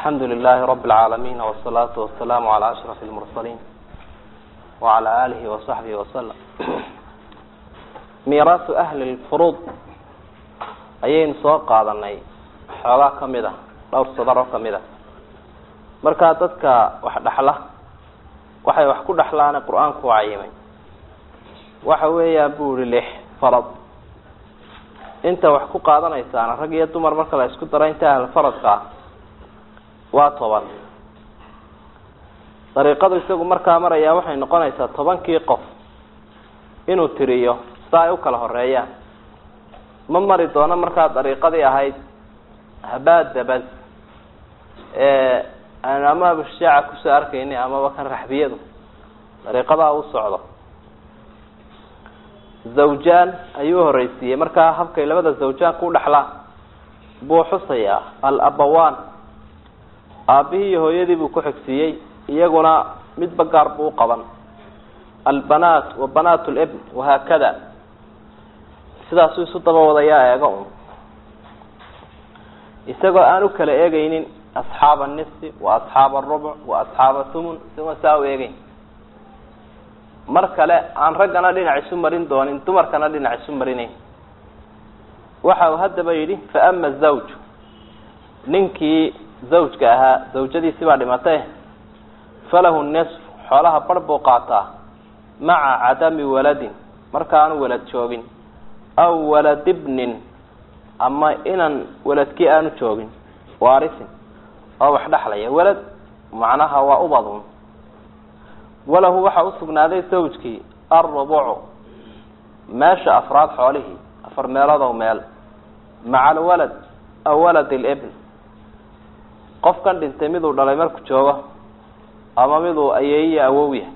alxamdu lilahi rabi اlcaalamiin wsalaatu wasalaamu calaa ashraf اlmursaliin wacala alihi wasaxbihi wasalam miiraasu ahli lfuruud ayaynu soo qaadanay xoogaa kamid a dhowr sadar oo kamid a markaa dadka wax dhexla waxay wax ku dhexlaane qur-aanku cayimay waxa weeyaan bu ihi lix farad inta wax ku qaadanaysaana rag iyo dumar marka la isku daro inta ahl faradka ah waa toban dariiqadu isagu markaa marayaa waxay noqonaysaa tobankii qof inuu tiriyo sida ay u kala horeeyaan ma mari doono markaa dariiqadii ahayd habaadabas ee aanu ama abashaaca kusoo arkayni amaba kan raxbiyadu dariiqadaa u socdo zawjaan ayuu horeysiiyey markaa habkay labada zawjaan ku dhexlaan buu xusayaa al-abawaan aabihii iyo hooyadii buu ku xigsiiyey iyaguna midba gaar buu uqaban albanaat wa banaat libn wahaakada sidaasuu isu daba wadayaa eega un isagoo aan u kala eegeynin asxaaba nisfi wa asxaaba arubuc wa asxaaba thumun isagoo saa u eegeyn mar kale aan raggana dhinac isu marin doonin dumarkana dhinac isu marinayn waxa uu haddaba yidhi fa ama zawj ninkii zawjka ahaa zawjadiisi baa dhimatay falahu nisf xoolaha bar buu qaataa maca cadami waladin markaanu walad joogin aw waladibnin ama inan waladkii aanu joogin waarisin oo wax dhexlaya walad macnaha waa ubadun walahu waxaa usugnaaday zawjkii alrubucu meesha afraad xoolihii afar meelodow meel maca alwalad aw walad libn qofkan dhintay miduu dhalay marku joogo ama miduu ayeeyiyo awowya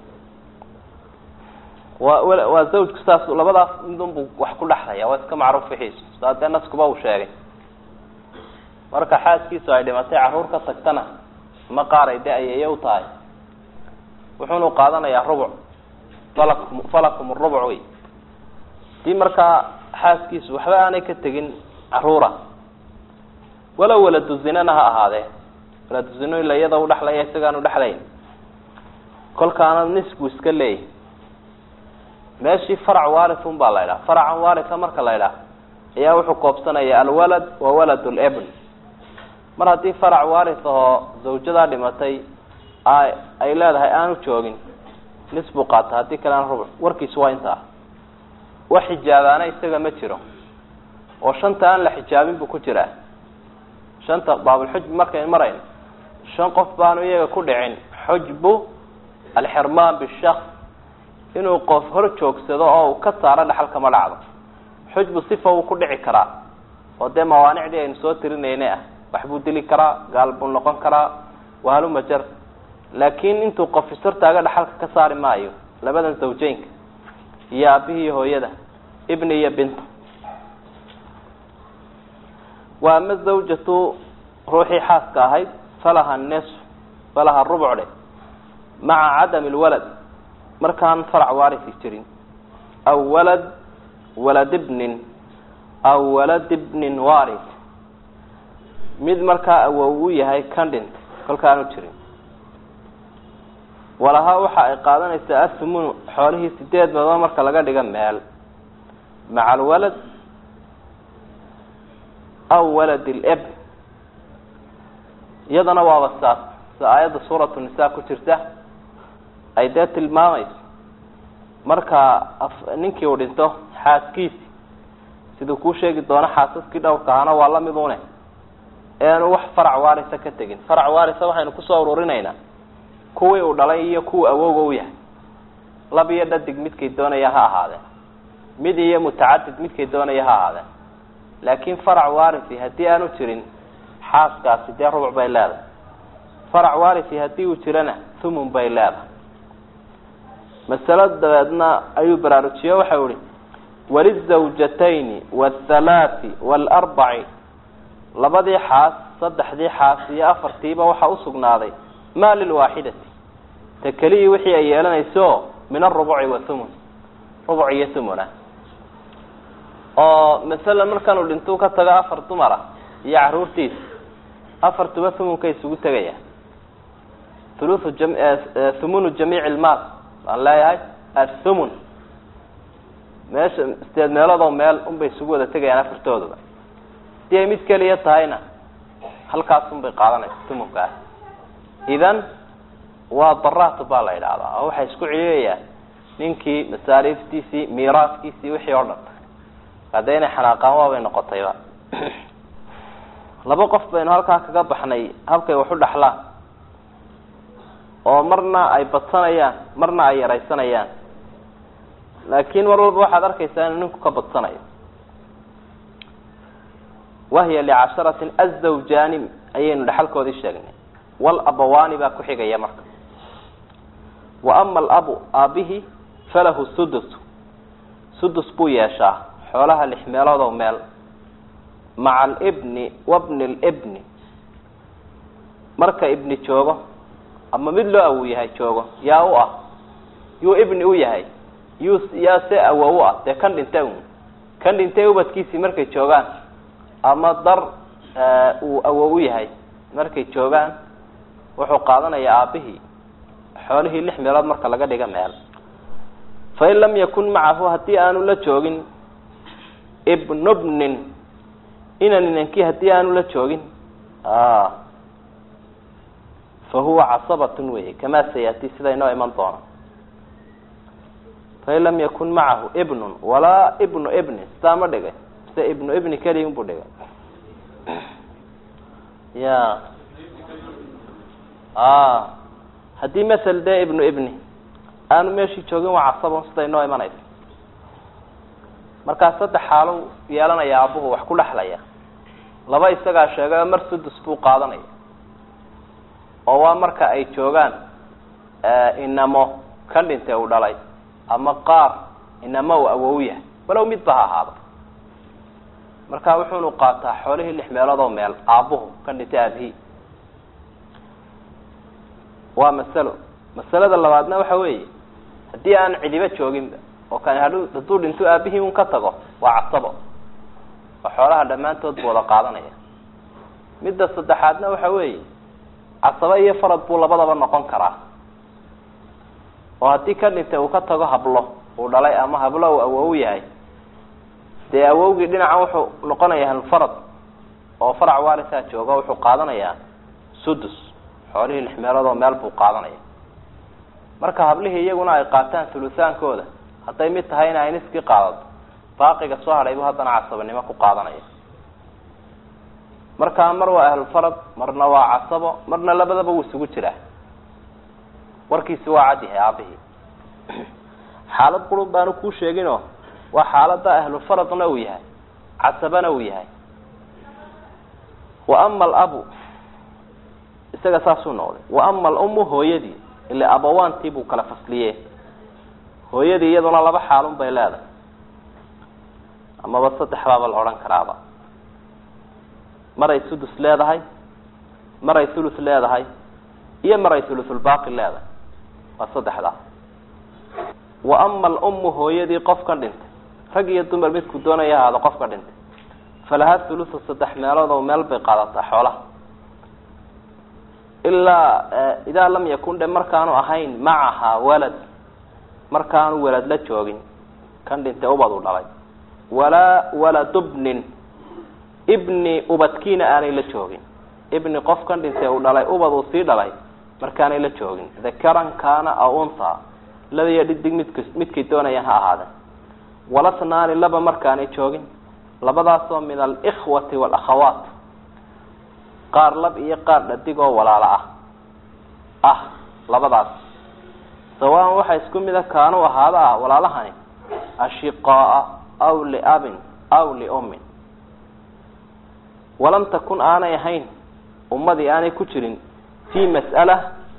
waa waa zawjku saas labadaas midunbuu wax ku dhexlaya waa iska macruuf wixiisu saa dee naskuba uu sheegay marka xaaskiisu ay dhimatay carruur ka tagtana ma qaaray dee ayeeyo u tahay wuxuunu qaadanayaa rubuc falakum falakum rubuc wey dii markaa xaaskiisu waxba aanay ka tegin caruura walow waladu zinana ha ahaadee waladu zino ila iyada u dhexlaya isagaan u dhexlayn kolkaana nisbuu iska leeyahy meeshii farac warithun baa la idhaha faracan waritha marka la idhaha ayaa wuxuu koobsanaya alwalad wa walad libn mar haddii farac warith ahoo zawjadaa dhimatay ay leedahay aanu joogin nis buu qaata haddii kalena rubuc warkiisu waa intaa wax xijaabaana isaga ma jiro oo shanta aan la xijaabin buu ku jiraa shanta baabulxujbi markaynu marayno shan qof baanu iyaga ku dhicin xujbu alxirmaan bishaks inuu qof hor joogsado oo uu ka saaro dhaxalka ma dhacdo xujbu sifa wuu ku dhici karaa oo dee mawaanicdii aynu soo tirinayna ah waxbuu dili karaa gaal buu noqon karaa wahalumajar laakiin intuu qof ishortaaga dhaxalka ka saari maayo labadan zawjeynka iyo aabihii iyo hooyada ibni iyo binta wa ama zawjatu ruuxii xaaska ahayd falaha nisf falaha rubuc dhe maca cadami lwalad markaan farac waarisi jirin aw walad walad ibnin aw walad ibnin waris mid markaa awow u yahay kan dhintay kolkaanu jirin walahaa waxa ay qaadanaysaa athumunu xoolihii sideed meedood marka laga dhiga meel maca alwalad aw walad lib iyadana waaba saas sida aayadda suuratu nisa ku jirta ay dee tilmaamayso marka ninkii uu dhinto xaaskiisi siduu kuu sheegi doono xaasaskii dhowrka ahana waa la mid une eanu wax farac waarisa ka tegin farac waarisa waxaynu kusoo ururinaynaa kuwii uu dhalay iyo kuwa awowga u yahay lab iyo dhadig midkay doonaya ha ahaadeen mid iyo mutacadid midkay doonaya ha ahaadeen laakiin farac warisi haddii aanu jirin xaaskaasi dee rubuc bay leedahay farac warisi haddii uu jirana thumun bay leedahay masalo dabeedna ayuu baraarujiye waxau ihi walizawjatayni waalthalaati waalarbaci labadii xaas saddexdii xaas iyo afartiiba waxaa usugnaaday ma lilwaaxidati ta keliyii wixii ay yeelanayso min arubuci wa thumun rubuc iyo thumuna oo masalan markaanu dhintuu ka tago afar dumara iyo caruurtiisa afartuba thumunka isugu tegaya thuluthu jam thumunu jamiic ilmaal waan leeyahay athumun meesha sideed meeloodoo meel unbay isugu wada tegayaan afartooduba hadii ay mid keliya tahayna halkaas unbay qaadanaysa thumunkaas idan waa daraatu baa la yidhahdaa oo waxay isku celiyayaan ninkii masaariiftiisii miiraaskiisii wixii oo dhan haddee inay xanaaqaan waabay noqotayba laba qof baynu halkaa kaga baxnay habkay wax u dhaxlaan oo marna ay badsanayaan marna ay yaraysanayaan laakiin mar walba waxaad arkaysaa inuu ninku ka badsanayo wahiya licasharatin azawjaani ayaynu dhexalkoodii sheegnay walabawaani baa ku xigaya marka wa ama alabu aabihi falahu sudus sudus buu yeeshaa xoolaha lix meelood oo meel maca alibni wabni libni marka ibni joogo ama mid loo awow yahay joogo yaa u ah yuu ibni u yahay yuu yaa se awow u ah dee kan dhintay un kan dhintay ubadkiisii markay joogaan ama dar uu awow u yahay markay joogaan wuxuu qaadanayaa aabihii xoolihii lix meelood marka laga dhiga meel fain lam yakun macahu haddii aanu la joogin ibnu bnin inan inankii haddii aanu la joogin fa huwa casabatun wey kamaa sayati sida inoo iman doona fain lam yakun macahu ibnun walaa ibnu ibni sidaa ma dhigay mise ibnu ibni keliya unbuu dhigay ya haddii masel dee ibnu ibni aanu meeshii joogin waa casabon sida inoo imanaysa markaa saddex xaalo yeelanaya abuhu wax ku dhexlaya laba isagaa sheegay oo mar sudus buu qaadanaya oo waa marka ay joogaan inamo kan dhintay uu dhalay ama qaar inamo uu awow yahay walow midba ha ahaado marka wuxuunu qaataa xoolihii lix meelood oo meel aabuhu kan dhintay aabihii waa masalo masalada labaadna waxa weeye haddii aan cidiba jooginba oo kani hadhu hadduu dhinto aabihii un ka tago waa casabo oo xoolaha dhammaantood buu wada qaadanaya midda saddexaadna waxa weeye casabo iyo farad buu labadaba noqon karaa oo haddii ka dhintay uu ka tago hablo uu dhalay ama hablo uu awow yahay dee awowgii dhinacan wuxuu noqonaya halfarad oo farac waarisaa jooga wuxuu qaadanayaa sudus xoolihii lix meelood oo meel buu qaadanaya marka hablihii iyaguna ay qaataan hulutaankooda hadday mid tahay in ay niskii qaadato baaqiga soo hadhay buu haddana casabanimo ku qaadanaya markaa mar waa ahlulfarad marna waa casabo marna labadaba wuu isugu jiraa warkiisi waa cad yahay aabihii xaalad qurun baanu kuu sheeginoo waa xaalada ahlufaradna uu yahay casabana uu yahay wa ama alabu isaga saasuu noqday wa ama alumu hooyadii ila abawaantii buu kala fasliye hooyadii iyaduna laba xaalun bay leedahay amaba saddex baaba la odhan karaaba maray sudus leedahay maray thuluth leedahay iyo maray thuluthulbaaqi leedahay waa saddexdaa wa ama alumu hooyadii qofkan dhintay rag iyo dumar midku doonaya ahaado qofka dhintay falaha thuluthu saddex meelood oo meel bay qaadataa xoolaha ilaa idaa lam yakun dhe markaanu ahayn macaha walad markaanu walad la joogin kan dhintay ubad u dhalay walaa waladu bnin ibni ubadkiina aanay la joogin ibni qofkan dhintay uu dhalay ubad uu sii dhalay markaanay la joogin dakaran kaana aw untha labaiyo dhidig midk midkay doonayaan ha ahaadeen walasnaani laba markaanay joogin labadaasoo min alikhwati waalakhawaat qaar lab iyo qaar dhadig oo walaalo ah ah labadaas sawaan waxaa isku mida kaanu ahaado ah walaalahani ashiqaaa aw liabin aw liummin walam takun aanay ahayn ummadii aanay ku jirin fi mas'ala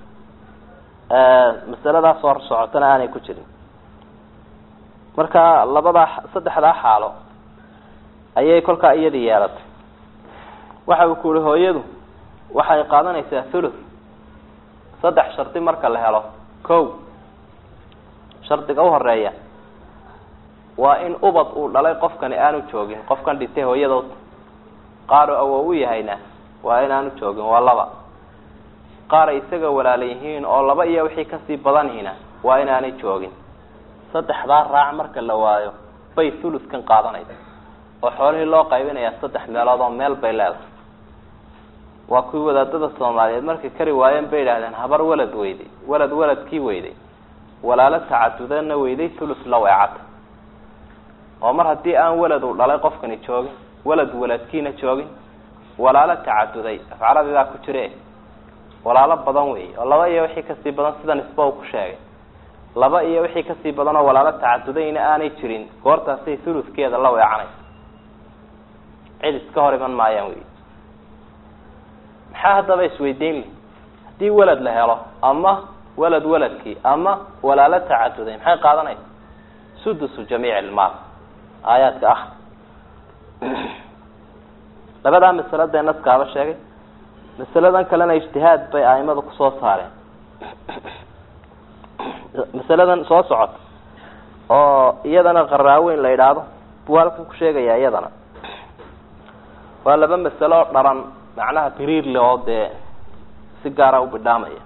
masaladaas hor socotana aanay ku jirin marka labadaa saddexdaa xaalo ayay kolkaa iyadii yeelatay waxa uu ku uhi hooyadu waxay qaadanaysaa thuluth saddex shardi marka la helo ko shardiga uhoreeya waa in ubad uu dhalay qofkani aanu joogin qofkan dhintay hooyadood qaaro awow u yahayna waa inaanu joogin waa laba qaar ay isaga walaala yihiin oo laba iyo wixii kasii badanihina waa inaanay joogin saddexdaa raac marka la waayo bay thuluskan qaadanaysa oo xoolihii loo qaybinayaa saddex meelood oo meel bay leedahay waa kuwii wadaadada soomaaliyeed markay kari waayeen bay idhahdeen habar walad weyday walad waladkii weyday walaalo tacadudana weyday thulus la weecata oo mar haddii aan walad uu dhalay qofkani joogin walad waladkiina joogin walaalo tacaduday afcarabi baa ku jire walaalo badan wey oo laba iyo wixii kasii badan sida nisba uu ku sheegay laba iyo wixii kasii badan oo walaalo tacadudayna aanay jirin goortaasay thuluskeeda la weecanaysa cid iska hor iman maayaan wey maxaa haddaba isweydiin li haddii walad la helo ama walad waladkii ama walaalo tacaduday maxay qaadanaysa sudusu jamiic ilmaal aayaadka ah labadaa masalo dee naskaaba sheegay masaladan kalena ijtihaad bay aimadu kusoo saareen masaladan soo socota oo iyadana qaraaweyn la idhaahdo buu halkan ku sheegayaa iyadana waa laba masalo oo dharan macnaha biriirle oo dee si gaara u bidhaamaya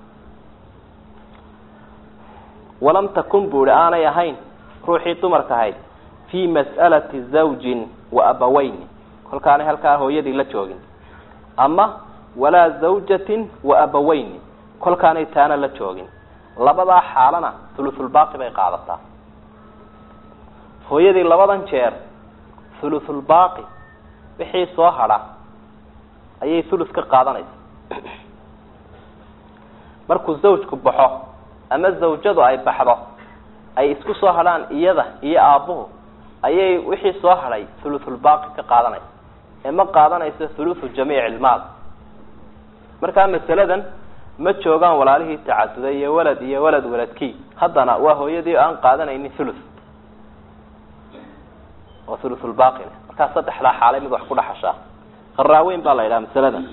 walam takun bu ihi aanay ahayn ruuxii dumarka ahayd fi mas'alati zawjin wa abaweyni kolkaanay halkaa hooyadii la joogin ama walaa zawjatin wa abaweyni kolkaanay taana la joogin labadaa xaalana thuluthulbaaqi bay qaadataa hooyadii labadan jeer thuluthulbaaqi wixii soo hadha ayay thulus ka qaadanaysa markuu zawjku baxo ama zawjadu ay baxdo ay isku soo hadhaan iyada iyo aabbuhu ayay wixii soo hadhay thuluthulbaaqi ka qaadanaysa ee ma qaadanayso thuluthu jamiic ilmaal markaa masaladan ma joogaan walaalihii tacaduday iyo walad iyo walad waladkii haddana waa hooyadii aan qaadanaynin thuluth oo thuluthulbaaqile markaa saddexdaa xaalay mid wax ku dhaxashaa qaraaweyn baa la yidhaha masaladan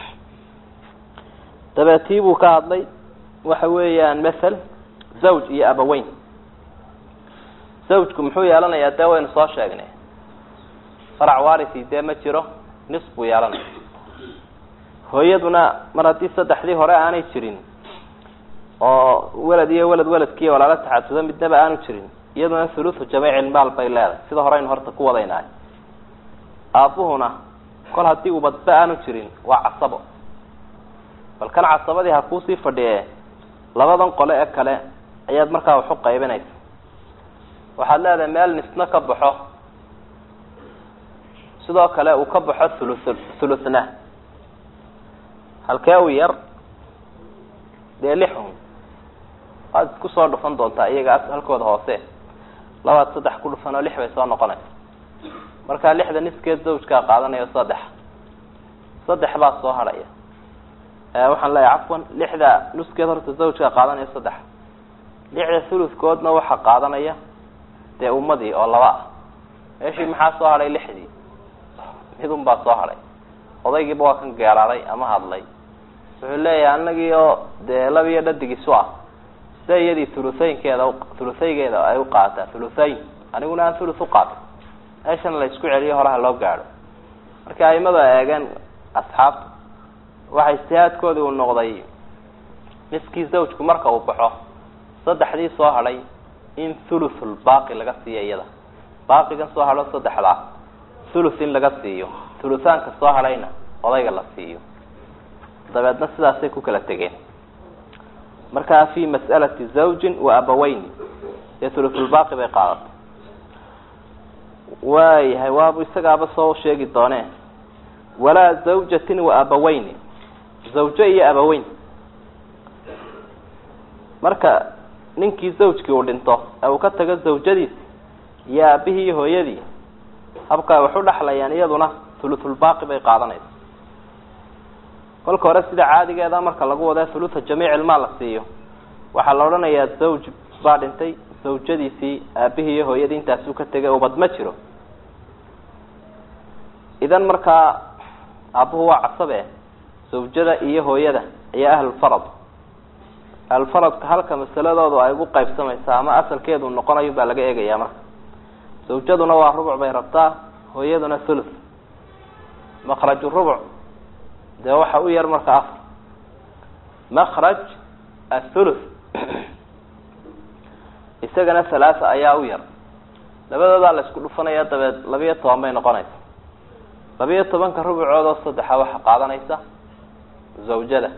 dabeetii buu ka hadlay waxa weeyaan mathal zawj iyo abaweyn zawjku muxuu yeelanayaa dee waynu soo sheegnay farac warisi dee ma jiro nis buu yeelanaya hooyaduna mar haddii saddexdii hore aanay jirin oo walad iyo walad waladkiiyo walaalo taxadudo midnaba aanu jirin iyaduna thuluthu jamiic ilmaal bay leedahay sida horeynu horta ku wadaynahay aabbuhuna kol haddii ubadba aanu jirin waa casabo bal kan casabadii ha kuusii fadhiye labadan qole ee kale ayaad markaa waxu qaybinaysa waxaad leedahay meel nisna ka baxo sidoo kale uu ka baxo thulu thuluthna halkee u yar dee lixun waad isku soo dhufan doontaa iyaga halkooda hoose labaad saddex ku dhufan oo lix bay soo noqonaysa markaa lixda niskeed zawjkaa qaadanayo saddex saddex baa soo hadhaya waxaan leeyahay cafwan lixda nuskeed horta zawjkaa qaadanayo saddex lixda thuluthkoodna waxaa qaadanaya dee ummadii oo laba ah meeshii maxaa soo hadhay lixdii midun baa soo hadhay odaygiiba waa kan geeraaday ama hadlay wuxuu leeyahay anagii oo dee labiyo dhadigiisu ah sida iyadii thuluthaynkeeda thuluthaygeeda ay u qaataa thuluthayn aniguna aan thuluth uqaato meeshana la isku celiyo horaha loo gaadho marka aimada eegeen asxaabta waxa ijtihaadkoodii uu noqday miskii zawjku marka uu baxo saddexdii soo hadhay in thuluthul baaqi laga siiyo iyada baaqigan soo hadho saddexdaa thuluth in laga siiyo thuluthaanka soo hadhayna odayga la siiyo dabeedna sidaasay ku kala tegeen markaa fi mas'alati zawjin wa abaweyni dee thuluthulbaaqi bay qaadatay waayahay waabu isagaaba soo sheegi doonee walaa zawjatin wa abaweyni zawjo iyo abaweyn marka ninkii zawjkii uu dhinto ee uu ka tago zawjadiisi iyo aabihii iyo hooyadii habkaa wax u dhexlayaan iyaduna thuluthulbaaqi bay qaadanaysa kolka hore sida caadigeeda marka lagu wada thulutha jamiic ilmaal la siiyo waxaa la odhanayaa zawj baa dhintay zawjadiisii aabihii iyo hooyadii intaasuu ka tegay ubad ma jiro idan markaa aabbuhu waa casabe zawjada iyo hooyada ayaa ahlulfarad ahlulfaradka halka masaladoodu ay ugu qaybsamaysaa ama asalkeedu noqonayo baa laga eegayaa marka zawjaduna waa rubuc bay rabtaa hooyaduna thuluth makraju rubuc dee waxa u yar marka afar makraj athuluth isagana halaasa ayaa u yar labadoodaa la isku dhufanaya dabeed labiyo toban bay noqonaysa labiyo tobanka rubucoodoo saddexa waxa qaadanaysa zawjada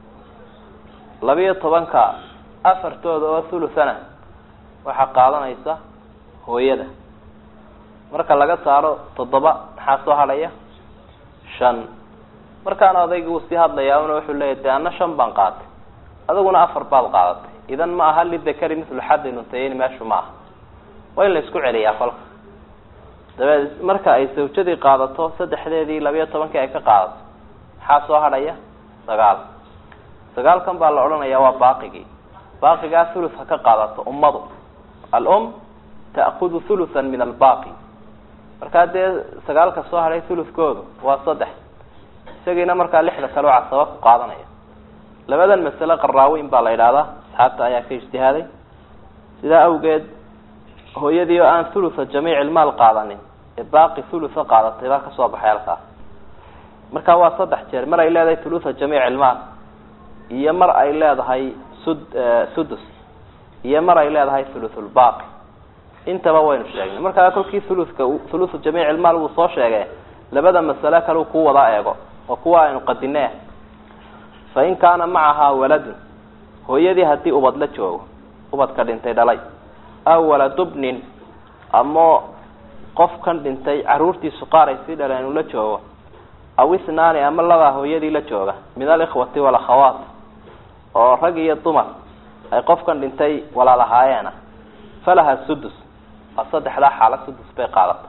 labiyo tobanka afartooda oo thuluthana waxaa qaadanaysa hooyada marka laga saaro toddoba maxaa soo hadhaya shan markaana odaygi wuu sii hadlayaa una wuxuu leeyahy de ana shan baan qaatay adiguna afar baad qaadatay idan ma aha lidakari mithlu xaddi nuntayeyni meeshu ma aha waa in la isku celiyaa kolka dabeed marka ay sawjadii qaadato saddexdeedii labiyo tobankii ay ka qaadato maxaa soo hadhaya sagaal sagaalkan baa la odhanayaa waa baaqigii baaqigaa thuluth ha ka qaadato ummadu alum ta'kudu thuluthan min albaqi markaa dee sagaalka soo hadhay thuluthkoodu waa saddex isagiina markaa lixda kale oo casaba ku qaadanaya labadan masale qaraaweyn baa la yidhahdaa asxaabta ayaa ka ijtihaaday sidaa awgeed hooyadii oo aan thulutha jamiic ilmaal qaadanin ee baaqi thulutha qaadatay baa kasoo baxay halkaas marka waa saddex jeer mar ay leedahay thulutha jamiic ilmaal iyo mar ay leedahay sud sudus iyo mar ay leedahay thuluthulbaaqi intaba waynu sheegnay markaa kolkii thuluthka thuluthu jamiic ilmaal wuu soo sheegay labada masale kale ku wada eego oo kuwa aynu qadine fa in kaana macahaa waladun hooyadii haddii ubad la joogo ubadka dhintay dhalay aw waladubnin ama qofkan dhintay caruurtiisu qaar ay sii dhaleen uu la joogo aw isnaani ama labaa hooyadii la jooga min alikhwati walakhawaat oo rag iyo dumar ay qofkan dhintay walaalahaayeenah falaha sudus waa saddexdaa xaala sudus bay qaadata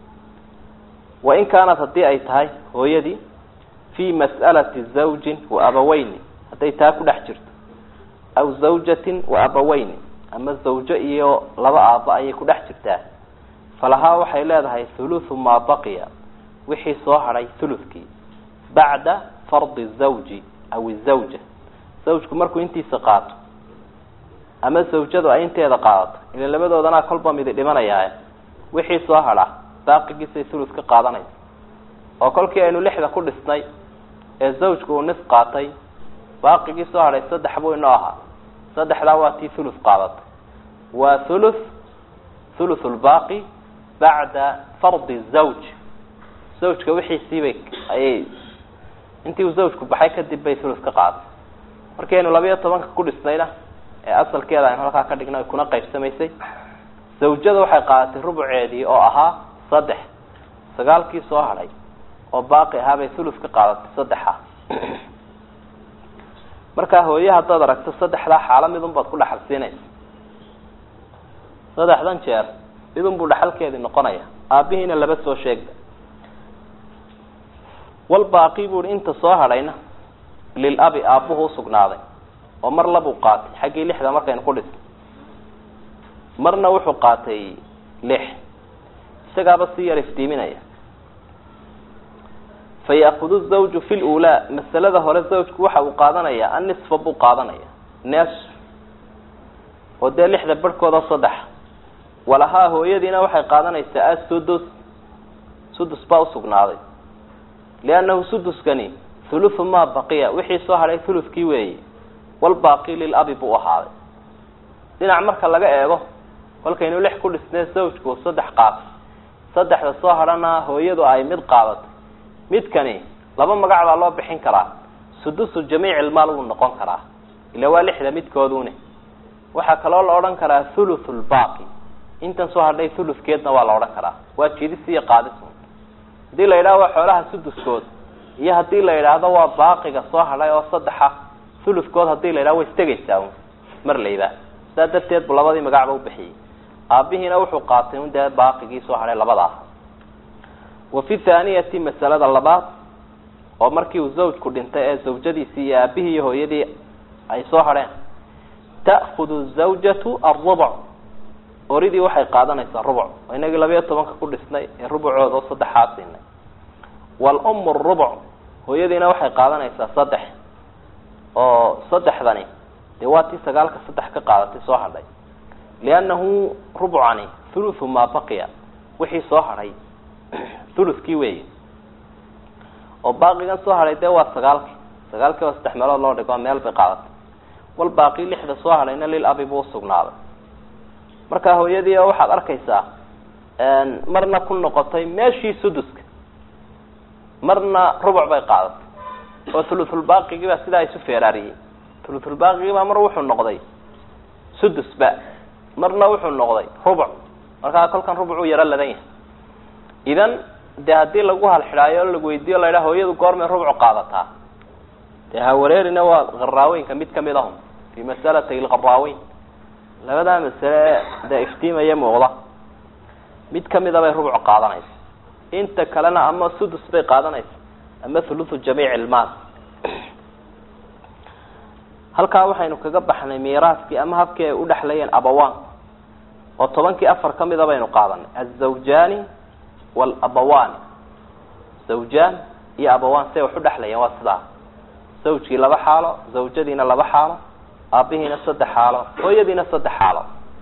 wa in kaanat haddii ay tahay hooyadii fi mas'alati zawjin wa abaweyni hadday taa ku dhex jirto aw zawjatin wa abaweyni ama zawjo iyo laba aaba ayay ku dhex jirtaa falahaa waxay leedahay thuluthu maa baqiya wixii soo hadhay thuluthkii bacda fardi zawji aw izawja zawjku markuu intiisa qaato ama zawjadu ay inteeda qaadato ila labadoodana kolba midi dhimanayaaye wixii soo hadha baaqigiisay thuluth ka qaadanaysa oo kolkii aynu lixda ku dhisnay ee zawjku uu nis qaatay baaqigii soo hadhay saddex buu inoo ahaa saddexdaa waa tii thuluth qaadatay waa thuluth thuluth lbaaqi bacda fardi zawj zawjka wixiisiibay ayay intii uu zawjku baxay kadib bay thuluth ka qaadatay markii aynu labiyo tobanka ku dhisnayna ee asalkeeda aynu halkaa ka dhignay kuna qaybsamaysay zawjada waxay qaadatay rubuceedii oo ahaa saddex sagaalkii soo hadhay oo baaqi ahaabay thuluth ka qaadatay saddexa markaa hooye haddaad aragto saddexdaa xaalo midun baad ku dhaxal siinaysa saddexdan jeer midun buu dhaxalkeedii noqonaya aabihiina laba soo sheegda walbaaqi buu hi inta soo hadhayna lilabi aabbuhu usugnaaday oo mar labuu qaatay xaggii lixda markaynu ku dhisnay marna wuxuu qaatay lix isagaaba si yar iftiiminaya fayakudu zawju fi lulaa masalada hore zawjku waxa uu qaadanaya annisfa buu qaadanaya nes oo dee lixda barhkooda saddex walahaa hooyadiina waxay qaadanaysaa asudus sudus baa usugnaaday liannahu suduskani thuluthu maa baqiya wixii soo hadhay thuluthkii weeye walbaaqi lilabi buu ahaaday dhinac marka laga eego kolkaynu lix ku dhisnay zawjku saddex qaatay saddexda soo hadhana hooyadu ay mid qaadatay midkani laba magac baa loo bixin karaa sudusu jamiic ilmaal wuu noqon karaa ila waa lixda midkoodune waxaa kaloo la odhan karaa thuluth lbaaqi intan soo hadhay thuluthkeedna waa la odhan karaa waa jidis iyo qaadis haddii la yidhahdo waa xoolaha suduskood iyo haddii la yidhaahdo waa baaqiga soo hadhay oo saddexa thuluthkood hadii la yidhahdo way istegaysaa un mar layba sidaa darteed bu labadii magacba ubixiyey aabihiina wuxuu qaatay un dee baaqigii soo hadhay labada ah wa fi thaaniyati masalada labaad oo markii uu zawjku dhintay ee zawjadiisii iyo aabihii iyo hooyadii ay soo hadheen ta'kudu zawjatu alrubc oridii waxay qaadanaysaa rubuc oo inagii labayo tobanka ku dhisnay ee rubucooda oo saddexaa siinay walumu rubuc hooyadiina waxay qaadanaysaa saddex oo saddexdani dee waa tii sagaalka saddex ka qaadatay soo hadhay liannahu rubcani thuluthu maa baqiya wixii soo hadhay thuluthkii weeye oo baaqigan soo hadhay dee waa sagaalkii sagaalkii oo saddex meelood loo dhigo meel bay qaadatay wal baaqi lixda soo hadhayna lil abi buu usugnaaday marka hooyadii oo waxaad arkaysaa marna ku noqotay meeshii suduska marna rubuc bay qaadatay oo thuluthulbaaqigii baa sidaa isu feeraariyey thuluthulbaaqigii baa mar wuxuu noqday sudusba marna wuxuu noqday rubuc markaa kolkan rubucuu yaro ladan yahay idan dee haddii lagu halxidhaayo o lagu weydiiyo la yidhaha hooyadu goormay rubuc qaadataa dee hawareerina waa qaraaweynka mid kamid ahum fi masalatay lqaraaweyn labadaa masale dee iftiimaya muuqda mid kamida bay rubuc qaadanaysa inta kalena ama sudus bay qaadanaysa ama thuluthu jamiic ilmaal halkaa waxaynu kaga baxnay miiraaskii ama habkii ay u dhexlayeen abawaan oo tobankii afar kamida baynu qaadanay azawjaani walabawaani zawjaan iyo abawaan siay wax u dhexlayeen waa sidaa zawjkii laba xaalo zawjadiina laba xaalo aabihiina saddex xaalo hooyadiina saddex xaalo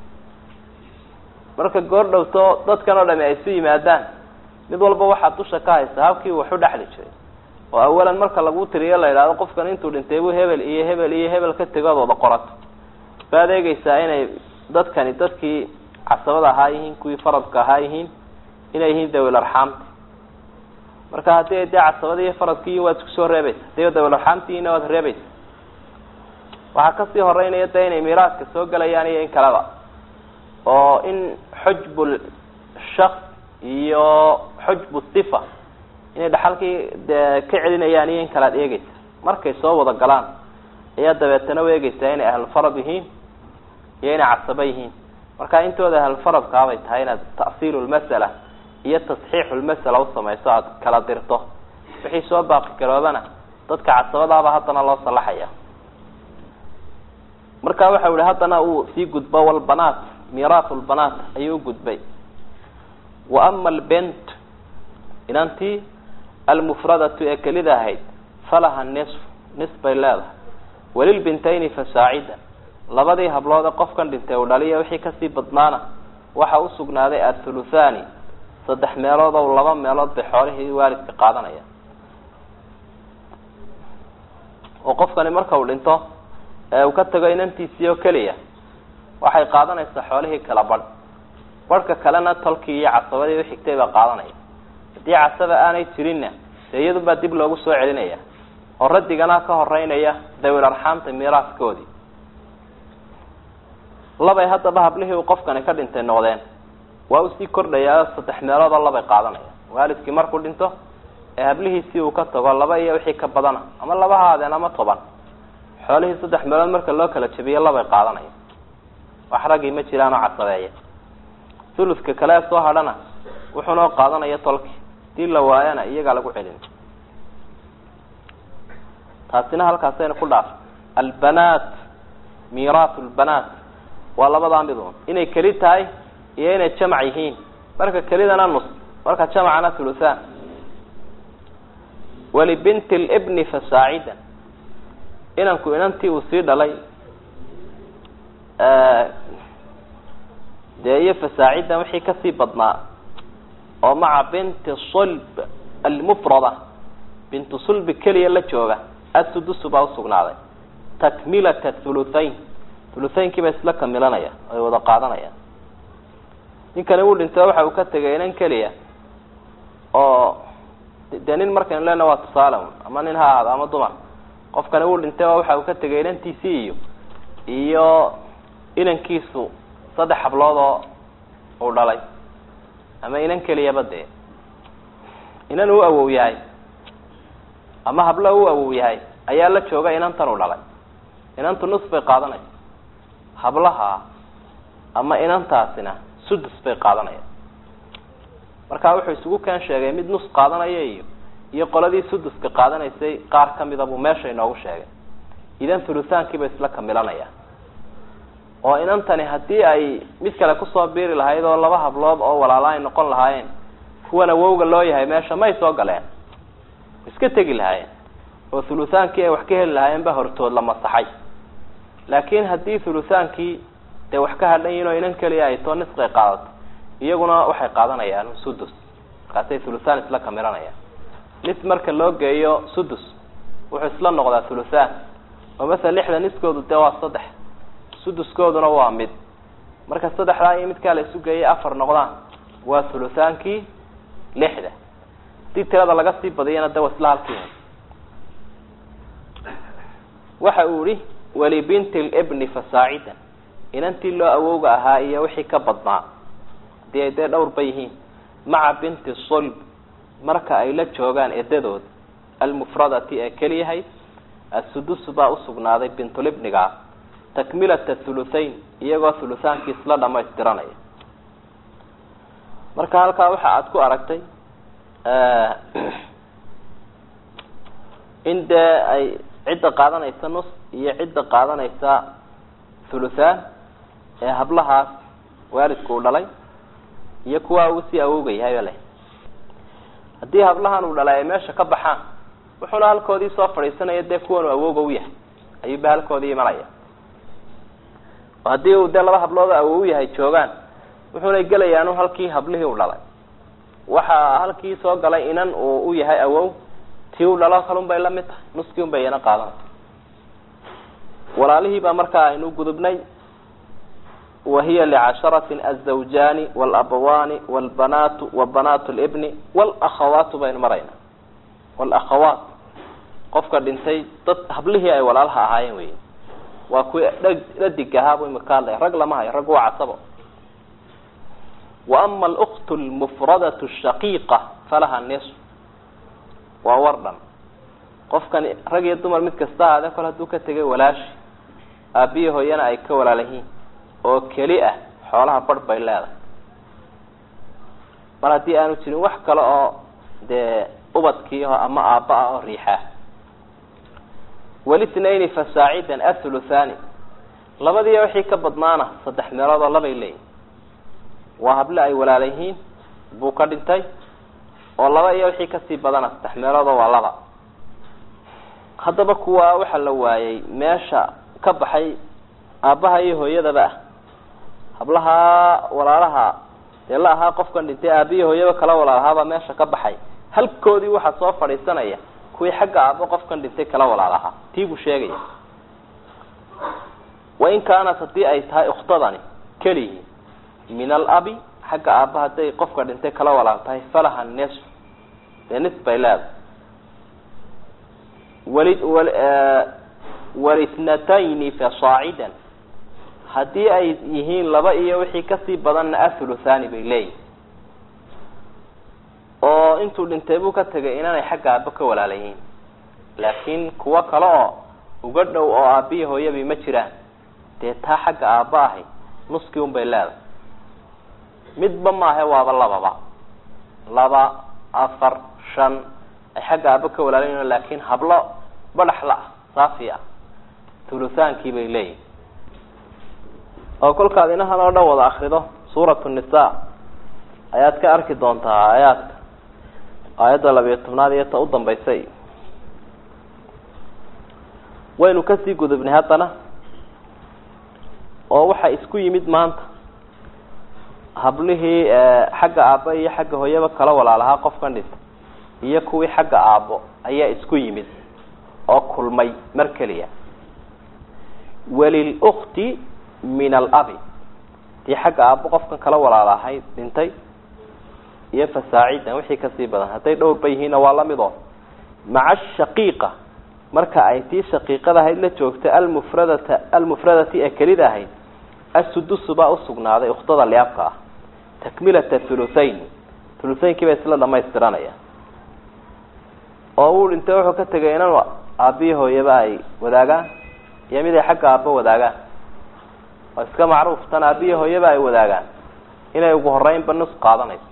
marka goor dhowto dadkan oo dhami ay isu yimaadaan mid walba waxaad dusha ka haysa habkii wax u dhexli jiray oo awalan marka lagu tiriyo la yidhahdo qofkan intuu dhintay buu hebel iyo hebel iyo hebel ka tegood wada qorato baad eegeysaa inay dadkani dadkii casabada ahaa yihiin kuwii faradka ahaa yihiin inay yihiin dawil arxaamti marka haddii ay dee casabadii iyo faradkii waad isku soo reebaysa hadii dawil arxaamtiina waad reebaysa waxaa kasii horeynaya de inay miiraaska soo gelayaan iyo in kaleba oo in xujbul shaks iyo xujbu sifa inay dhaxalkii dee ka celinayaan iyo in kale ad eegeysa markay soo wada galaan ayaa dabeetana u eegeysaa inay ahlulfarad yihiin iyo inay casabo yihiin marka intooda ahlulfaradkaabay tahay inaad ta'siilu lmasala iyo tasxiixu lmasala usamayso aada kala dirto wixii soo baaqi garoobana dadka casabadaaba haddana loo salaxaya marka waxa yihi haddana uu sii gudbo walbanaat miiraathu lbanaat ayuu ugudbay wa ama albent inantii almufradatu ee kelida ahayd falaha nisf nis bay leedahay walilbintayni fasaacida labadii hablood ee qofkan dhintay uu dhaliya wixii kasii badnaana waxa usugnaaday athuluthani saddex meelood o laba meelood bay xoolihii waalidka qaadanaya oo qofkani marka uu dhinto ee uu ka tago inantiisii oo keliya waxay qaadanaysaa xoolihii kala badh badhka kalena tolkii iyo casabadii uxigtay baa qaadanaya haddii casaba aanay jirinna dee iyadunbaa dib loogu soo celinaya oo raddigana ka horeynaya dawil arxaamta miiraaskoodii labay haddaba hablihii uu qofkani ka dhintay noqdeen waa usii kordhayaa saddex meelood oo labay qaadanaya waalidkii markuu dhinto ee hablihiisii uu ka tago laba iyo wixii ka badana ama laba haadeen ama toban xoolihii saddex meelood marka loo kala jabiyo labay qaadanaya wax raggii ma jiraanoo casabeeya thuluska kale ee soo hadhana wuxuunoo qaadanaya tolki hadii la waayana iyagaa lagu celin taasina halkaasayna ku dhaaf albanaat miiraat lbanaat waa labadaa midun inay keli tahay iyo inay jamac yihiin marka kelidana nus marka jamacana thuluthan walibinti libni fasaacidan inanku inantii uu sii dhalay dee iyo fasaacidan wixii kasii badnaa oo maca binti sulb almufrada bintu sulbi keliya la jooga asudusu baa usugnaaday takmilata thuluthayn thuluthaynkiiba isla kamilanaya ay wada qaadanayaan ninkani uu dhinto waxa uu ka tegay inan keliya oo dee nin markaynu lena waa tusaale un ama nin ha ahaado ama dumar qofkani uu dhintay oo waxa uu ka tegay inantiisii iyo iyo inankiisu saddex hablood oo uu dhalay ama inan keliyaba dee inan uu awow yahay ama hablo u awow yahay ayaa la jooga inantan uu dhalay inantu nus bay qaadanaysa hablaha ama inantaasina sudus bay qaadanayaan marka wuxuu isugu keen sheegay mid nus qaadanaya iyo iyo qoladii suduska qaadanaysay qaar kamida buu meesha inoogu sheegay idan thuluthaankiiba isla kamilanaya oo inantani haddii ay mid kale kusoo biiri lahayd oo laba hablood oo walaala ay noqon lahaayeen kuwan awowga loo yahay meesha may soo galeen iska tegi lahaayeen oo thuluthaankii ay wax ka heli lahaayeen ba hortood la masaxay laakin haddii thuluthaankii dee wax ka hadhan yihin oo inan keliya ay too nisqay qaadato iyaguna waxay qaadanayaan sudus markaasay thuluthaan isla kamiranayaan nis marka loo geeyo sudus wuxuu isla noqdaa thuluthaan oo masala lixda niskoodu dee waa saddex suduskooduna waa mid marka saddexdaa iyo midkaa la isu geeyay afar noqdaan waa thuluthaankii lixda hadii tirada laga sii badiyana de waa isla halkii waxa uu yihi walibinti libni fasaacidan inantii loo awowga ahaa iyo wixii ka badnaa hadii ay dee dhowrba yihiin maca binti sulb marka ay la joogaan edadood almufradati ee keliyahayd assudusu baa usugnaaday bintulibniga takmilata thuluthayn iyagoo thuluthaankii isla dhamaystiranaya marka halkaa waxa aada ku aragtay in dee ay cidda qaadanaysa nus iyo cidda qaadanaysa thuluthaan ee hablahaas waalidku uu dhalay iyo kuwaa uu sii awowgayahay leh haddii hablahan uu dhalay ay meesha ka baxaan wuxuuna halkoodii soo fadhiisanaya dee kuwan uu awowga u yahay ayuuba halkoodii imanaya oo haddii uu dee laba hablood awow yahay joogaan wuxuuna gelayaanu halkii hablihii u dhalay waxaa halkii soo galay inan uu u yahay awow tii u dhalo kalun bay lamid tahay nuskii un bay iyana qaadanaysa walaalihii baa markaa aynu gudubnay wahiya licasharatin azawjaani walabawaani walbanaatu wa banaatu libni walakhawaatu baynu marayna walakhawaat qofka dhintay dad hablihii ay walaalaha ahaayeen wey waa kuwi dhadig ahaabu imika hadlaya rag lama hayo rag waa casabo wa ama aluktu lmufradatu shaqiiqa falaha nisf waa war dhan qofkani rag iyo dumar mid kasta ahaadee kol hadduu ka tegay walaashi aabiyi hooyana ay ka walaalayihiin oo keli ah xoolaha barh bay leedahay mar haddii aanu jirin wax kale oo dee ubadkii o ama aabba ah oo riixaa walitnayni fasaacidan athuluthani labadiiya wixii ka badnaana saddex meelood oo labay leeyihin waa hable ay walaalayihiin buu ka dhintay oo laba iyo wixii kasii badana saddex meeloodoo waa laba haddaba kuwa waxaa la waayay meesha ka baxay aabbaha iyo hooyadaba ah hablaha walaalaha dee la ahaa qofkan dhintay aabiyo hooyaba kala walaalahaabaa meesha ka baxay halkoodii waxaa soo fadhiisanaya kuwii xagga aabbo qofkan dhintay kala walaalahaa tii buu sheegaya wain kaanat haddii ay tahay ukhtadani kelihii min alabi xagga aabba hadday qofka dhintay kala walaal tahay falaha nisf dee nis bay leedahay wali walithnatayni fasaacidan haddii ay yihiin laba iyo wixii kasii badanna athuluthani bay leeyihin oo intuu dhintay buu ka tegay inaanay xagga aabbo ka walaalayihiin laakiin kuwo kale oo uga dhow oo aabbiyi hooyabi ma jiraan dee taa xagga aabba ahi nuskii un bay leedahay midba maahe waaba lababa laba afar shan ay xagga aabbo ka walaalayihin laakiin hablo badhaxla ah saafi ah thuluthaankii bay leeyihin oo kolkaad inahan oo dhan wada akrido suuratu nisa ayaad ka arki doontaa aayaadka aayadda labiyo tobnaad iyo ta u dambaysa iyo waynu kasii gudubnay haddana oo waxaa isku yimid maanta hablihii xagga aabbo iyo xagga hooyaba kala walaalahaa qofkan dhintay iyo kuwii xagga aabbo ayaa isku yimid oo kulmay mar keliya walilukti min alabi tii xagga aabbo qofkan kala walaalahay dhintay iyo fasaacidan wixii kasii badan hadday dhowrba yihiinna waa lamid oo maca ashaqiiqa marka ay tii shaqiiqada ahayd la joogta almufradata almufradati ee kelida ahayd assudusu baa usugnaaday ukhtada liabka ah takmilata thuluthayn thuluthaynki ba isla dhamaystiranaya oo uu dhintay wuxuu ka tegay inan aabbiyi hooyaba ay wadaagaan iyo mid ay xagga aabbo wadaagaan waa iska macruuf tan aabbiyi hooyaba ay wadaagaan inay ugu horeynba nus qaadanayso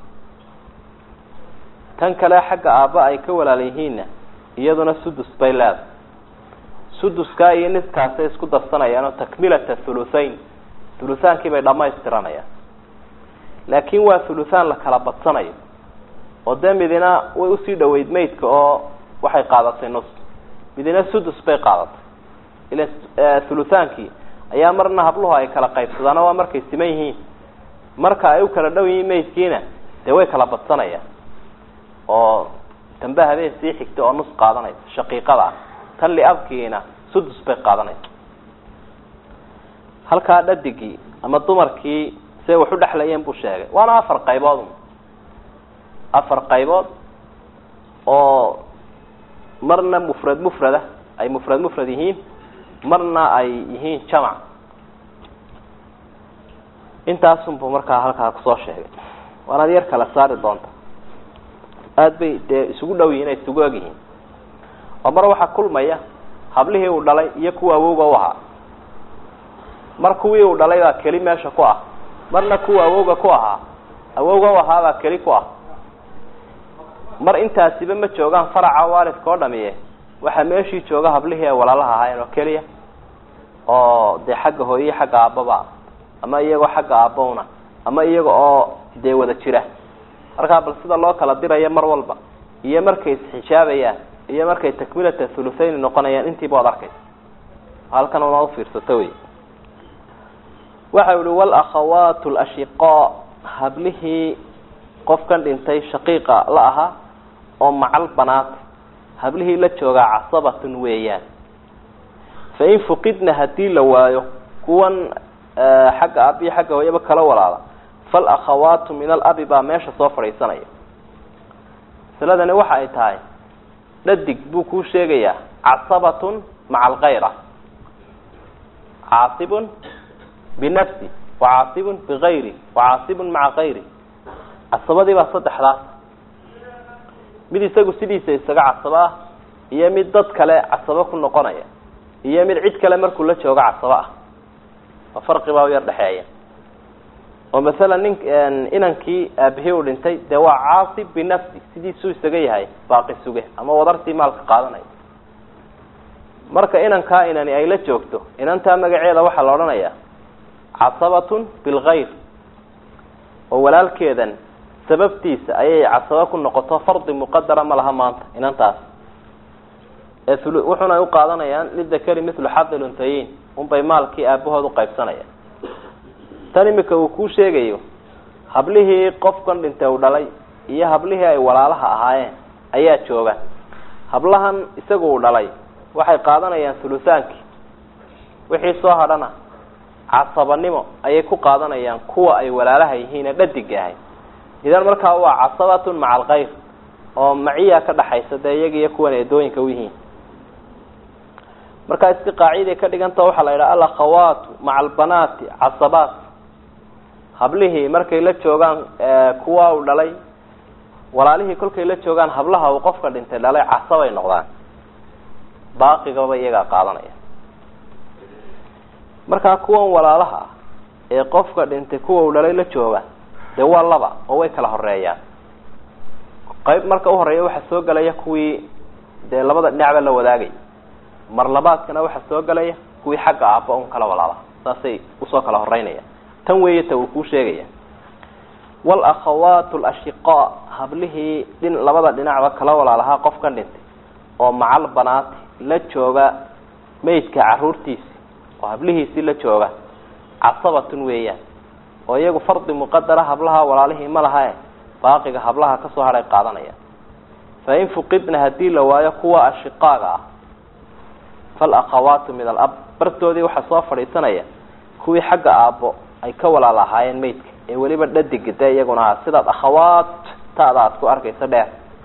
tan kale xagga aabba ay ka walaal yihiinna iyaduna sudus bay leedahay suduskaa iyo niskaasay isku darsanayaan oo takmilata thuluthayn thuluthaankii bay dhamaystiranayaan laakiin waa thuluthaan la kala badsanayo oo dee midina way usii dhaweyd maydka oo waxay qaadatay nus midina sudus bay qaadatay ila thuluthaankii ayaa marna habluhu ay kala qaybsadaano waa markay siman yihiin marka ay u kala dhow yihiin maydkiina dee way kala badsanayaan oo tanba habeen sii xigta oo nus qaadanaysa shaqiiqada ah tan liabkiina sudus bay qaadanaysa halkaa dhadigii ama dumarkii siay wax u dhexlayeen buu sheegay waana afar qaybood afar qaybood oo marna mufrad mufrada ay mufrad mufrad yihiin marna ay yihiin jamac intaasunbuu markaa halkaa kusoo sheegay waanaad yar kala saari doonta aada bay dee isugu dhow yihin ay isugu eg yihiin oo mar waxaa kulmaya hablihii uu dhalay iyo kuwa awowga u ahaa mar kuwii uu dhalay baa keli meesha ku ah marna kuwa awowga ku ahaa awowga u ahaa baa keli ku ah mar intaasiba ma joogaan faraca waalidka oo dhamiye waxaa meeshii jooga hablihii ay walaalaha ahaayeen oo keliya oo dee xagga hooye xagga aabbaba ama iyagoo xagga aabbowna ama iyaga oo dee wada jira markaa bal sida loo kala dirayo mar walba iyo markay isxijaabayaan iyo markay takmilata thuluthayn noqonayaan intiiba waad arkaysa halkan una ufiirsato wey waxa yihi walakhawaat lashiqaa hablihii qofkan dhintay shaqiiqa la ahaa oo macal banaat hablihii la joogaa casabatun weeyaan fain fuqidna hadii la waayo kuwan xagga aab iyo xagga hooyaba kala walaala falakhawaatu min alabi baa meesha soo fadhiisanaya masaladani waxa ay tahay dhadig buu kuu sheegayaa casabatun maca alkayra caasibun binafsi wacaasibun bigayri wacaasibun maca kayri casabadii baa saddexdaas mid isagu sidiisa isaga casabo ah iyo mid dad kale casabo ku noqonaya iyo mid cid kale markuu la joogo casabo ah oo farqi baa u yar dhexeeya oo masalan nin inankii aabihii uu dhintay dee waa caasib binafsi sidiisuu isaga yahay baaqi suge ama wadartii maalka qaadanaya marka inankaa inani ay la joogto inantaa magaceeda waxaa la odhanayaa casabatun bilgayr oo walaalkeedan sababtiisa ayay casabo ku noqoto fardi muqadara ma laha maanta inantaas ee wuxuna ay uqaadanayaan lidakari mithlu xadi luntayin unbay maalkii aabahood uqaybsanayaan tan imika uu kuu sheegayo hablihii qofkan dhintay uu dhalay iyo hablihii ay walaalaha ahaayeen ayaa jooga hablahan isagu uu dhalay waxay qaadanayaan thuluthaankii wixii soo hadhana casabanimo ayay ku qaadanayaan kuwa ay walaalaha yihiin ee dhadiga ahay idan markaa waa casabatun maca alkayr oo maciya ka dhaxaysa dee iyaga iyo kuwan eedooyinka u yihiin markaa isti qaaciday ka dhiganta waxaa la yidhaha alakhawaatu maca albanaati casabaat hablihii markay la joogaan kuwa uu dhalay walaalihii kolkay la joogaan hablaha uu qofka dhintay dhalay casabay noqdaan baaqigaba iyagaa qaadanaya markaa kuwan walaalaha ah ee qofka dhintay kuwa uu dhalay la jooga dee waa laba oo way kala horeeyaan qayb marka uhoreeya waxaa soo gelaya kuwii dee labada dhinacba la wadaagay mar labaadkana waxaa soo gelaya kuwii xagga aabba un kala walaala saasay usoo kala horeynayaan tan weeye ta uu kuu sheegaya walakhawaat lashiqaa hablihii dhin labada dhinacba kala walaalahaa qofkan dhintay oo macal banaati la jooga maydka caruurtiisi oo hablihiisii la jooga casabatun weeyaan oo iyagu fardi muqadara hablaha walaalihii ma lahae baaqiga hablaha kasoo hadhay qaadanayaan fain fuqidna hadii la waayo kuwa ashiqaaga ah falakhawaatu min alab bartoodii waxaa soo fadhiisanaya kuwii xagga aabbo ay ka walaal ahaayeen maydka ee weliba dhadiga dee iyaguna aha sidaad akhawaat taada aad ku arkayso dheer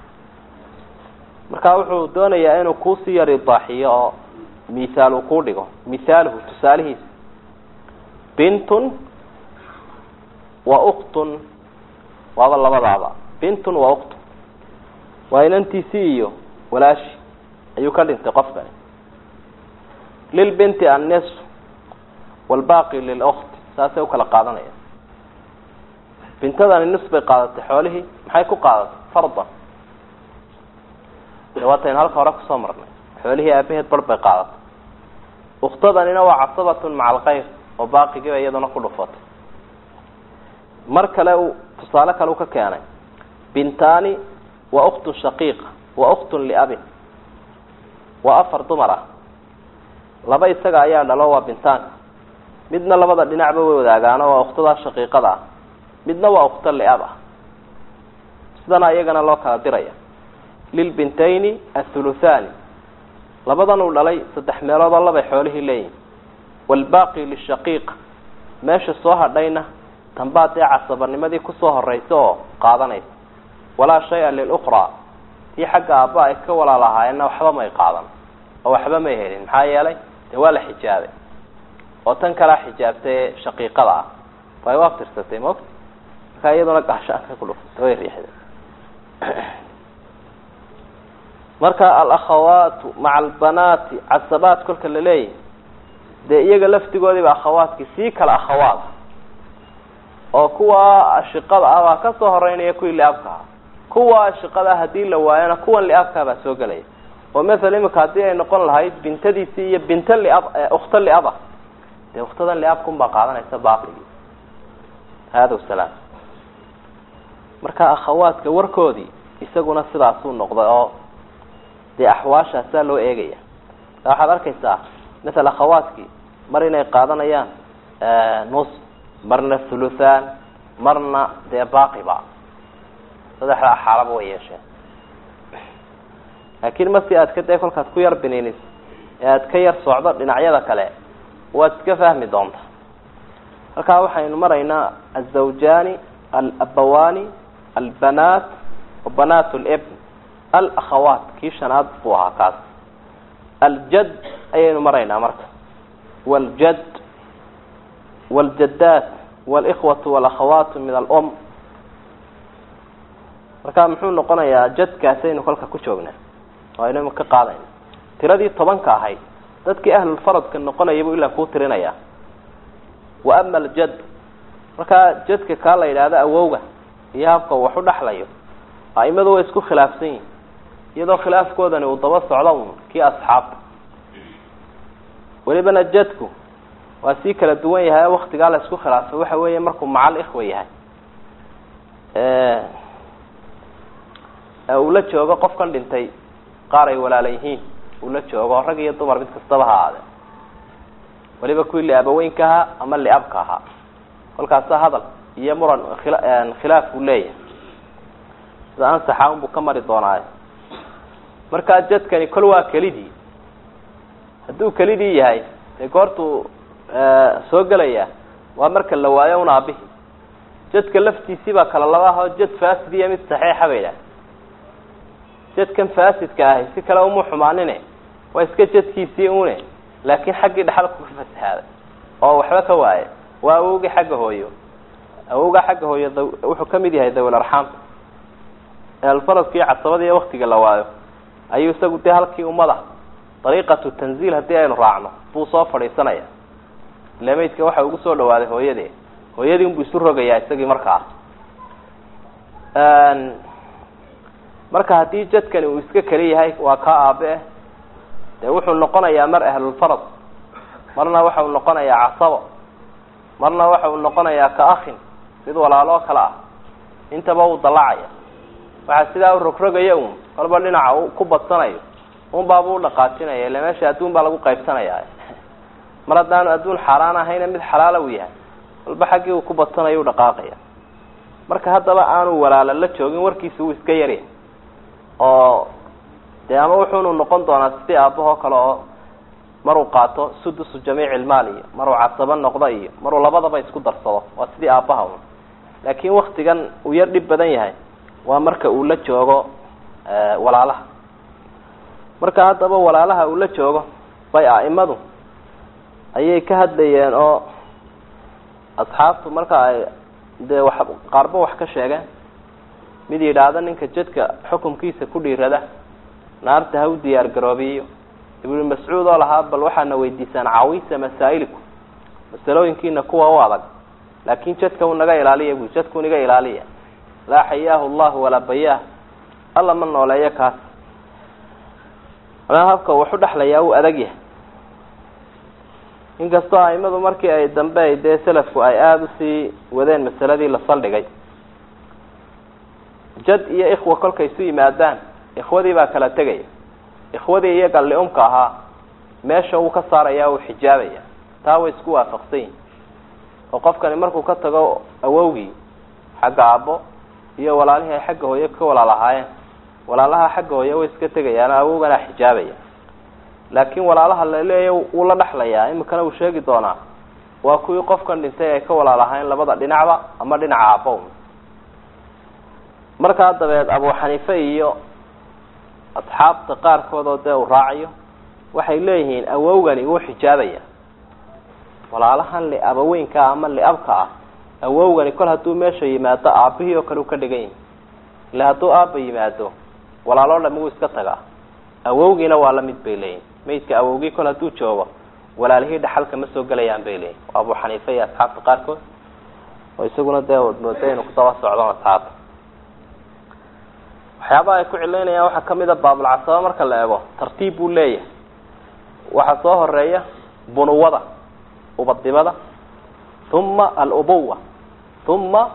marka wuxuu doonayaa inuu kuusii yar idaaxiyo oo mithaal uu kuu dhigo mithaaluhu tusaalihiisa bintun wa uktun waaba labadaaba bintun wa uktun waa inantiisii iyo walaashi ayuu ka dhintay qofkani lilbinti annis walbaaqi lilukt saasay ukala qaadanaya bintadani nis bay qaadatay xoolihii maxay ku qaadatay fardan de waataynu halka hore kusoo marnay xoolihii aabaheed bar bay qaadatay uktadanina waa casabatun maca alkayr oo baaqigiiba iyaduna ku dhufatay mar kale uu tusaale kale u ka keenay bintaani wa uktun shaqiiqa wa uktun liabin waa afar dumar ah laba isaga ayaa dhalo waa bintaanka midna labada dhinacba way wadaagaano waa uktadaa shaqiiqada ah midna waa ukto liab ah sidana iyagana loo kala diraya lilbintayni athuluthani labadan uu dhalay saddex meeloodoo labay xoolihii leeyihin waalbaaqi lishaqiiq meesha soo hadhayna tanbaa dee casabanimadii kusoo horeysa oo qaadanaysa walaa shay-a lilukhraa tii xagga aabba ay ka walaalahaayeenna waxba may qaadan oo waxba may helin maxaa yeelay dee waa la xijaabay oo tan kalaa xijaabtay ee shaqiiqada ah way u aftirsatay maogta markaa iyaduna gaashaanka ku dhuftay way riixday marka alakhawaatu maca albanaati casabaat kolka la leeyahy dee iyaga laftigoodiiba akhawaadkii sii kala akhawaad oo kuwa ashiqada ah baa kasoo horeynaya kuwii liabka ah kuwa ashiqada ah hadii la waayona kuwan liabkaa baa soo gelaya oo maala imika haddii ay noqon lahayd bintadiisii iyo binta liab ukhta liaba dee ukhtadan liabkun baa qaadanaysa baaqigii hada salaam marka akhawaadka warkoodii isaguna sidaasuu noqday oo dee axwaashaasaa loo eegaya waxaad arkaysaa maala akhawaadkii mar inay qaadanayaan nus marna thuluthan marna dee baaqiba saddexdaa xaalaba way yeesheen laakiin marsi aad ka dee kolkaad ku yar biniinis ee aad ka yar socdo dhinacyada kale waad iska fahmi doontaa halkaa waxaynu maraynaa azawjaani alabawaani albanaat wabanaat libn alakhawaat kii shanaad buu ahaa kaas aljad ayaynu maraynaa marka waljad waljadaat walikhwatu walakhawaatu min alum marka muxuu noqonayaa jadkaasaynu kolka ku joognaa oo aynu ka qaadayna tiradii tobanka ahayd dadkii ahlulfaradka noqonaya buu ilaa kuu tirinaya wa ama aljad markaa jadka kaa la yidhaahdo awowga iyo habka wax u dhexlayo a'imadu way isku khilaafsan yihin iyadoo khilaafkoodani uu daba socdo un kii asxaabta welibana jadku waa sii kala duwan yahay waktigaa la isku khilaafay waxa weeye markuu macal ikhwa yahay uu la joogo qofkan dhintay qaar ay walaala yihiin uu la joogo rag iyo dumar mid kastaba ha ahaade weliba kuwii liabaweynka ahaa ama liabka ahaa kolkaasa hadal iyo muran khilaaf uu leeyahay sida ansaxa unbuu ka mari doonaayo markaa jadkani kol waa kelidii hadduu kelidii yahay dee goortuu soo gelaya waa marka la waayo un aabihi jadka laftiisii baa kala laba ahoo jad fasid iyo mid saxiixa ba yidhaah jadkan fasidka ahi si kale uma xumaanine waa iska jadkiisii une laakiin xaggii dhexalku ka fasahaaday oo waxba ka waaye waa awowgii xagga hooyo awowgaa xagga hooyo d wuxuu kamid yahay dawil arxaamta alfaradka iyo casabada iyo waktiga la waayo ayuu isagu dee halkii ummada dariiqatu tanziil haddii aynu raacno buu soo fadhiisanaya ile maydka waxa ugu soo dhawaaday hooyadii hooyadii unbuu isu rogayaa isagii markaa marka haddii jadkani uu iska keli yahay waa kaa aabe eh dee wuxuu noqonayaa mar ahlulfarad marna waxa uu noqonayaa casabo marna waxa uu noqonayaa ka akhin mid walaaloo kale ah intaba uu dallacaya waxaa sidaa u rogrogaya un kolba dhinaca u ku badsanayo un baaba u dhaqaajinaya ille meesha adduun baa lagu qaybsanaya mar haddaanu adduun xaaraan ahayna mid xalaala u yahay kolba xaggii uu ku badsanayo u dhaqaaqaya marka haddaba aanu walaalo la joogin warkiisa wuu iska yarya oo dee ama wuxuunu noqon doonaa sidii aabahoo kale oo maruu qaato sudusu jamiici ilmaal iyo maruu casabo noqdo iyo maruu labadaba isku darsado waa sidii aabaha un laakiin waktigan uu yar dhib badan yahay waa marka uu la joogo walaalaha marka haddaba walaalaha uu la joogo bay a'imadu ayay ka hadlayeen oo asxaabtu marka ay dee wax qaarba wax ka sheegeen mid yidhaahda ninka jadka xukumkiisa ku dhiirada naarta ha u diyaar garoobiyo ibnu mascuud oo lahaa bal waxaana weydiisaan cawisa masaa'iliku masalooyinkiina kuwa u adag laakin jadka u naga ilaaliya bu jadku naga ilaaliya laa xayaahu llahu walaa bayaah alla ma nooleeyo kaas manaa habka waxu dhexlayaa uu adag yahay inkastoo aimadu markii ay dambe ay dee selafku ay aada usii wadeen masaladii la saldhigay jad iyo ikhwa kolkay isu yimaadaan ikhwadii baa kala tegaya ikhwadii iyaga liumka ahaa meesha uu ka saaraya uu xijaabaya taa way isku waafaqsan yihin oo qofkani markuu ka tago awowgii xagga aabbo iyo walaalihii ay xagga hooye ka walaal ahaayeen walaalaha xagga hooye way iska tegayaan awowgana xijaabaya laakiin walaalaha laleeya wuu la dhexlayaa imikana uu sheegi doonaa waa kuwii qofkan dhintay ay ka walaalahayn labada dhinacba ama dhinaca aabbow markaa dabeed abu xaniife iyo asxaabta qaarkood oo dee uu raacayo waxay leeyihiin awowgani wuu xijaabaya walaalahan liabaweynka ama liabka ah awowgani kol hadduu meesha yimaado aabihii oo kale u ka dhigan yahi ila hadduu aaba yimaado walaaloo dhami wuu iska tagaa awowgiina waa la mid bay leeyihin maydka awowgii kol hadduu joogo walaalihii dhaxalka ma soo gelayaan bay leeyihin waa abu xaniife iyo asxaabta qaarkood oo isaguna dee mooda inuu kudaba socdon asxaabta waxyaabaha ay ku cilaynayaan waxaa kamid a baabulcasaba marka la eego tartiib buu leeyahay waxaa soo horeeya bunuwada ubadnimada uma alubuwa uma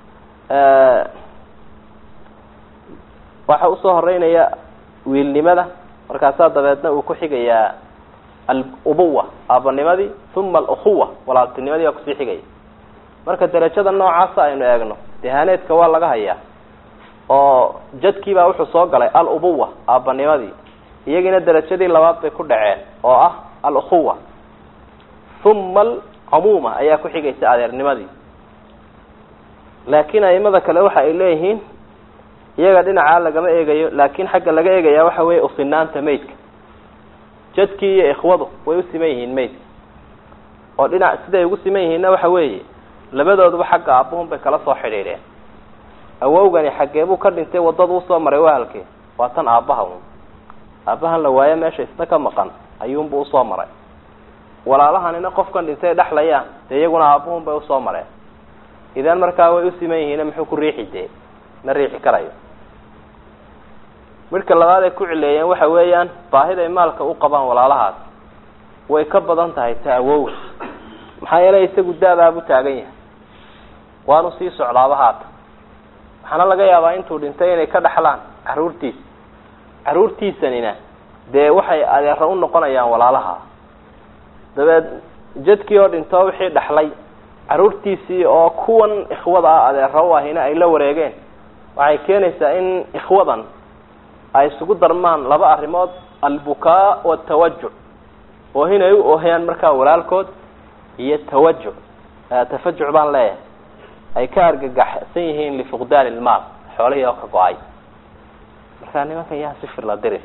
waxa usoo horeynaya wiilnimada markaasaa dabeedna uu ku xigayaa alubuwa aabanimadii uma alukhuwa walaaltinimadii waa kusii xigaya marka derajada noocaasa aynu eegno dehaaneedka waa laga hayaa oo jadkiibaa wuxuu soo galay alubuwa aabanimadii iyagiina derajadii labaad bay ku dhaceen oo ah alukhuwa uma alcumuuma ayaa ku xigaysa adeernimadii laakiin aimada kale waxa ay leeyihiin iyaga dhinacaa lagama eegayo laakin xagga laga eegaya waxa weeye usinaanta maydka jadkii iyo ikhwadu way u siman yihiin maydka oo dhinac siday ugu siman yihiinna waxa weeye labadooduba xagga aabuhun bay kala soo xidhiidheen awowgani xaggee buu ka dhintay waddada usoo maray waa halkee waa tan aabbaha un aabbahan la waayo meesha isna ka maqan ayuunbuu usoo maray walaalahanina qofkan dhintay dhexlayaan dee iyaguna aabuhun bay usoo mareen idan markaa way u siman yihiin muxuu ku riixi dee ma riixi karayo midhka labaad ay ku cileeyeen waxa weeyaan baahiday maalka u qabaan walaalahaas way ka badan tahay ta awowga maxaa yeelay isagu daabaabu taagan yahay waanu sii socdaaba haata waxaana laga yaabaa intuu dhintay inay ka dhaxlaan caruurtiisa caruurtiisanina dee waxay adeero u noqonayaan walaalaha dabeed jadkii oo dhintoo wixii dhaxlay caruurtiisii oo kuwan ikhwada ah adeero u ahina ay la wareegeen waxay keenaysaa in ikhwadan ay isugu darmaan laba arrimood albukaa watawajuc oohin ay u oohayaan markaa walaalkood iyo tawajuc tafajuc baan leeyahay ay ka argagaxsan yihiin lifuqdaan ilmaal xoolihii oo ka go-ay markaa nimankan yaa si firla diri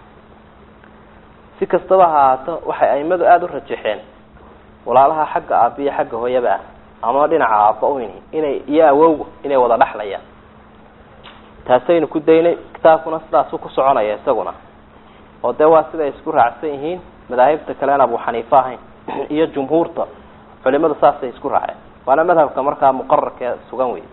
si kastaba ha ahaato waxay aimadu aada u rajaxeen walaalaha xagga aaba iyo xagga hooyaba ah ama dhinaca aaba uyn inay iyo awowga inay wada dhexlayaan taasaynu ku daynay kitaabkuna sidaasu ku soconaya isaguna oo dee waa siday isku raacsan yihiin madaahibta kalean abu xaniife ahayn iyo jumhuurta culimadu saasay isku raaceen waana madhabka markaa muqararkee sugan wey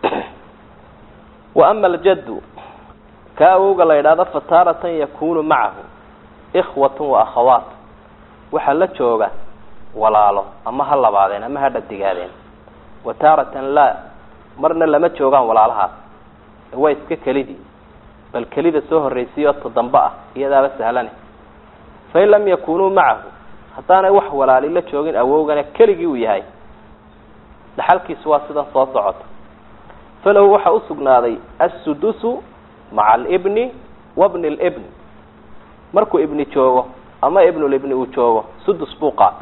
wa ama aljaddu ka awowga la yidhaahdo fataaratan yakunu macahu ikhwatun wa akhawaat waxaa la jooga walaalo ama ha labaadeen ama ha dhadigaadeen wa taaratan laa marna lama joogaan walaalahaas waa iska kelidii bal kelida soo horraysiyo todambe ah iyadaaba sahlane fain lam yakunuu macahu haddaanay wax walaali la joogin awowgana keligii uu yahay dhaxalkiisu waa sidan soo socota falahu waxaa usugnaaday assudusu maca alibni wabni libni markuu ibni joogo ama ibnulibni uu joogo sudus buu qaata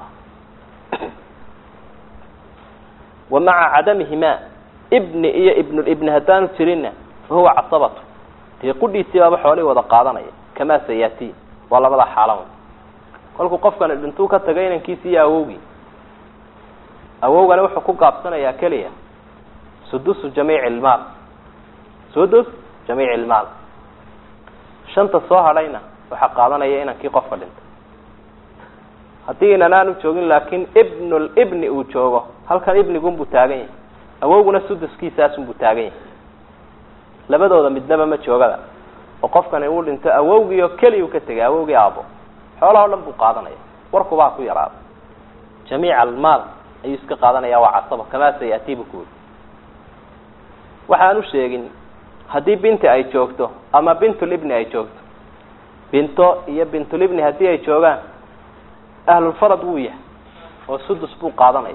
wa maca cadamihimaa ibni iyo ibnulibni haddaanu jirinna fa huwa casabatu dee qudhiisii baaba xoolihii wada qaadanaya kamaa sayati waa labadaa xaalan kolkuu qofkani dhintuu ka tagay inankiisi iyo awowgii awowgani wuxuu ku gaabsanayaa keliya sudusu jamiici ilmaal sudus jamiici ilmaal shanta soo hadhayna waxaa qaadanaya inankii qofka dhintay haddii inan aanu joogin laakin ibnulibni uu joogo halkan ibnigunbuu taagan yahay awowguna suduskiisaasunbuu taagan yahay labadooda midnaba ma joogada oo qofkani uu dhinto awowgii oo keliya u ka tegay awowgii aabo xoolaha o dhan buu qaadanaya warkubaa ku yaraada jamiica almaal ayuu iska qaadanaya waa casaba kamaa sayati bu ku yiri waxaan u sheegin haddii binti ay joogto ama bintulibni ay joogto binto iyo bintulibni haddii ay joogaan ahlulfarad wuu yahay oo sudus buu qaadanaya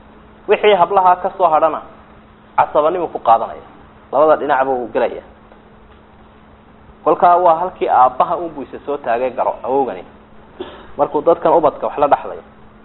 wixii hablahaa ka soo hadhana casabanimu ku qaadanaya labada dhinacba uu gelaya kolkaa waa halkii aabbaha unbu isa soo taagay garo awowgani markuu dadkan ubadka wax la dhexlayo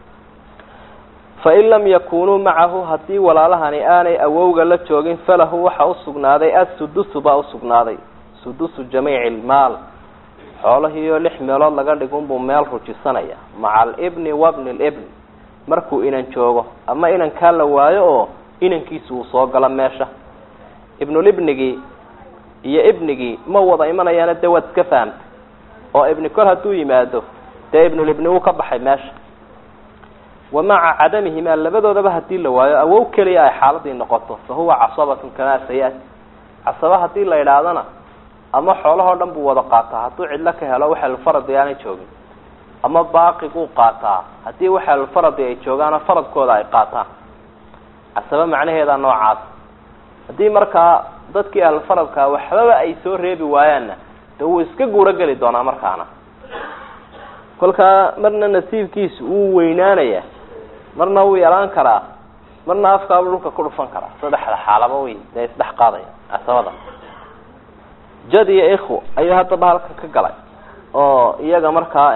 fain lam yakunuu macahu haddii walaalahani aanay awowga la joogin falahu waxa usugnaaday assudusu baa usugnaaday sudusu jamiici lmaal xoolahiioo lix meelood laga dhigunbuu meel rujisanaya maca alibni wabni libni markuu inan joogo ama inankaa la waayo oo inankiisu uu soo galo meesha ibnulibnigii iyo ibnigii ma wada imanayaana dee waad iska fahamta oo ibni kol hadduu yimaado dee ibnulibni wuu ka baxay meesha wa maca cadamihimaa labadoodaba hadii la waayo awow keliya ay xaaladii noqoto fa huwa casabatun kamaa sayaati casaba hadii la idhaahdana ama xoolahoo dhan buu wada qaataa hadduu cidlo ka helo waxalfaradi aanay joogin ama baaqiguu qaataa haddii waxalfaradi ay joogaana faradkooda ay qaataan casaba macnaheeda noocaas haddii markaa dadkii ahlfaradkaa waxbaba ay soo reebi waayaanna de wuu iska guuro geli doonaa markaana kolkaa marna nasiibkiisu wuu weynaanaya marna wuu yalaan karaa marna afkaaba dhulka ku dhufan karaa saddexda xaalaba way dee isdhex qaadaya casabada jad iyo ikhu ayuu haddaba halkan ka galay oo iyaga markaa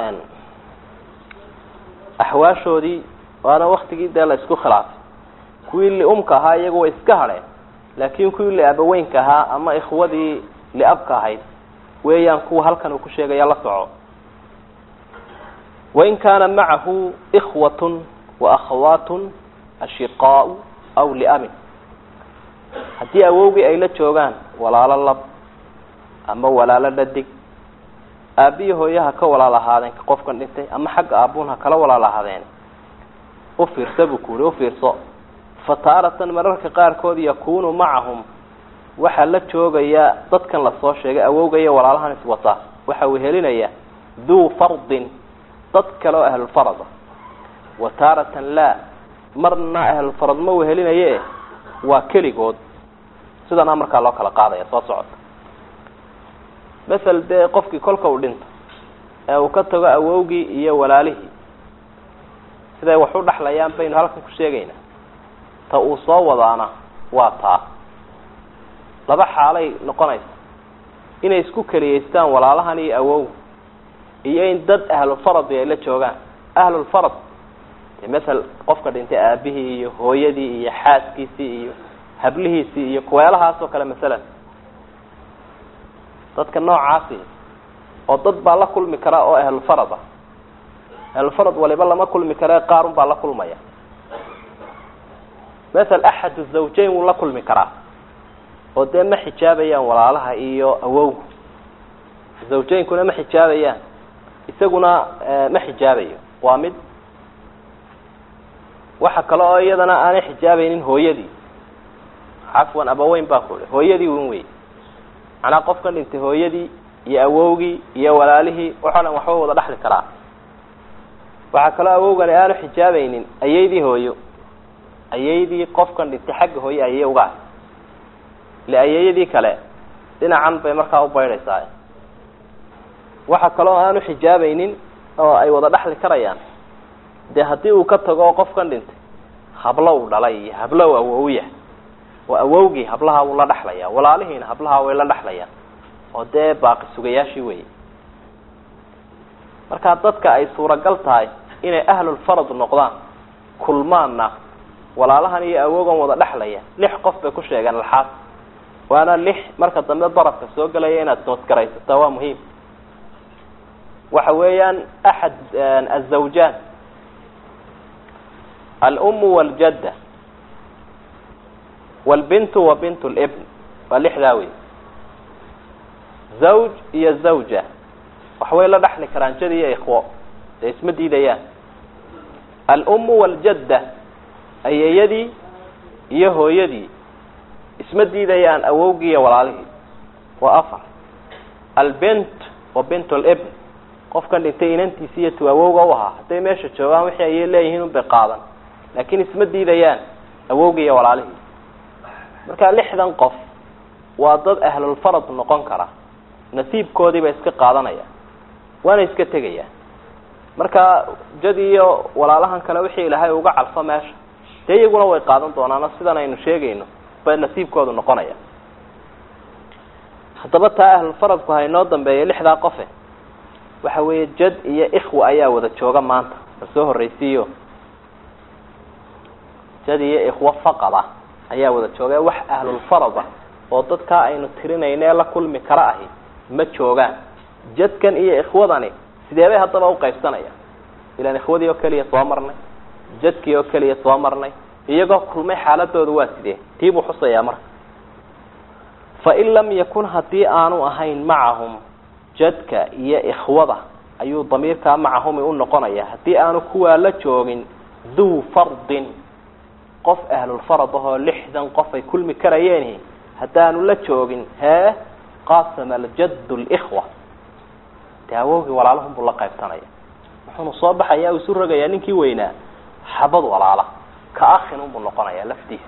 axwaashoodii waana waktigii dee la isku khilaafay kuwii liumka ahaa iyagu way iska hadheen laakin kuwii liabaweynka ahaa ama ikhwadii liabka ahayd weeyaan kuwa halkan uu ku sheegaya la soco wain kaana macahu ikhwatun wa akhawaatun ashiqaau aw liamin haddii awowgii ay la joogaan walaalo lab ama walaalo dhadig aabiyi hooyaha ka walaal ahaadeen qofkan dhintay ama xagga aabuun ha kala walaal ahaadeen ufiirsa buu ku yihi ufiirso fataaratan mararka qaarkood yakunu macahum waxaa la joogaya dadkan lasoo sheegay awowga iyo walaalahan iswata waxa uu helinaya duu fardin dad kale oo ahlulfarada wa taaratan laa marna ahlulfarad ma uu helinaye waa keligood sidana markaa loo kala qaadaya soo socota masel dee qofkii kolka uu dhinto ee uu ka tago awowgii iyo walaalihii siday wax u dhexlayaan baynu halkan ku sheegaynaa ta uu soo wadaana waa taa laba xaalay noqonaysa inay isku keliyeystaan walaalahan iyo awowga iyo in dad ahlulfaradi ay la joogaan ahlulfarad de masel qofka dhintay aabihii iyo hooyadii iyo xaaskiisii iyo hablihiisii iyo kuweelahaas oo kale masalan dadka noocaasi oo dad baa la kulmi karaa oo ahlulfarad ah ahlulfarad waliba lama kulmi kare qaarun baa la kulmaya masel axad zawjayn wuu la kulmi karaa oo dee ma xijaabayaan walaalaha iyo awowgu zawjaynkuna ma xijaabayaan isaguna ma xijaabayo waa mid waxa kale oo iyadana aanay xijaabaynin hooyadii cafwan abaweyn baa ku i hooyadii wn wey macnaa qofkan dhintay hooyadii iyo awowgii iyo walaalihii waxoo dhan waxba wada dhexli karaa waxaa kaloo awowgani aanu xijaabaynin ayaydii hooyo ayaydii qofkan dhintay xagga hooye ayay uga ahay ile ayayadii kale dhinacan bay markaa u baydhaysaa waxa kaloo aanu xijaabaynin oo ay wada dhexli karayaan dee haddii uu ka tago qofkan dhintay hablo u dhalay iyo hablo u awowya oo awowgii hablaha wuu la dhexlaya walaalihiina hablaha way la dhexlayaan oo dee baaqi sugayaashii wey markaa dadka ay suuragal tahay inay ahlulfarad noqdaan kulmaanna walaalahan iyo awoogan wada dhexlaya lix qof bay ku sheegeen alxaas waana lix marka dambe darafka soo gelaya inaad noodgaraysataa waa muhiim waxa weeyaan axad azawjaan alumu waljadda walbintu wa bint libn waa lixdaa wey zawj iyo zawja waxbay la dhexli karaan jadi iyo ikhwo dee isma diidayaan alumu waljadda ayeeyadii iyo hooyadii isma diidayaan awowgii iyo walaalihii waa afar albint wa bint libn qofkan dhintay inantiisi iyo tu awowga u ahaa hadday meesha joogaan wixii ayay leeyihiin unbay qaadan laakiin isma diidayaan awowgii iyo walaalihii marka lixdan qof waa dad ahlulfarad noqon kara nasiibkoodii bay iska qaadanayaan waana iska tegayaan marka jad iyo walaalahan kale wixii ilaahay uga calfo meesha dee iyaguna way qaadan doonaano sidan aynu sheegayno bay nasiibkoodu noqonaya haddaba taa ahlulfaradku ha inoo dambeeya lixdaa qofe waxa weeye jad iyo ikhwa ayaa wada jooga maanta la soo horreysiiyo jad iyo ikhwo faqada ayaa wada jooga wax ahlulfarad ah oo dadkaa aynu tirinayno ee la kulmi kara ahi ma joogaan jadkan iyo ikhwadani sidee bay haddaba uqaybsanaya ilaan ikhwadii oo keliya soo marnay jadkii oo keliya soo marnay iyagoo kulmay xaaladooda waa sidee tii buu xusayaa marka fain lam yakun haddii aanu ahayn macahum jadka iyo ikhwada ayuu damiirkaa macahumi u noqonaya haddii aanu kuwaa la joogin duu fardin qof ahlulfarad ahoo lixdan qof ay kulmi karayeen haddaanu la joogin hee qaasama aljaddu likhwa dee awowgii walaalahunbuu la qaybsanaya wuxuunu soo baxaya u isu rogayaa ninkii weynaa xabad walaala ka akhin unbuu noqonaya laftiisa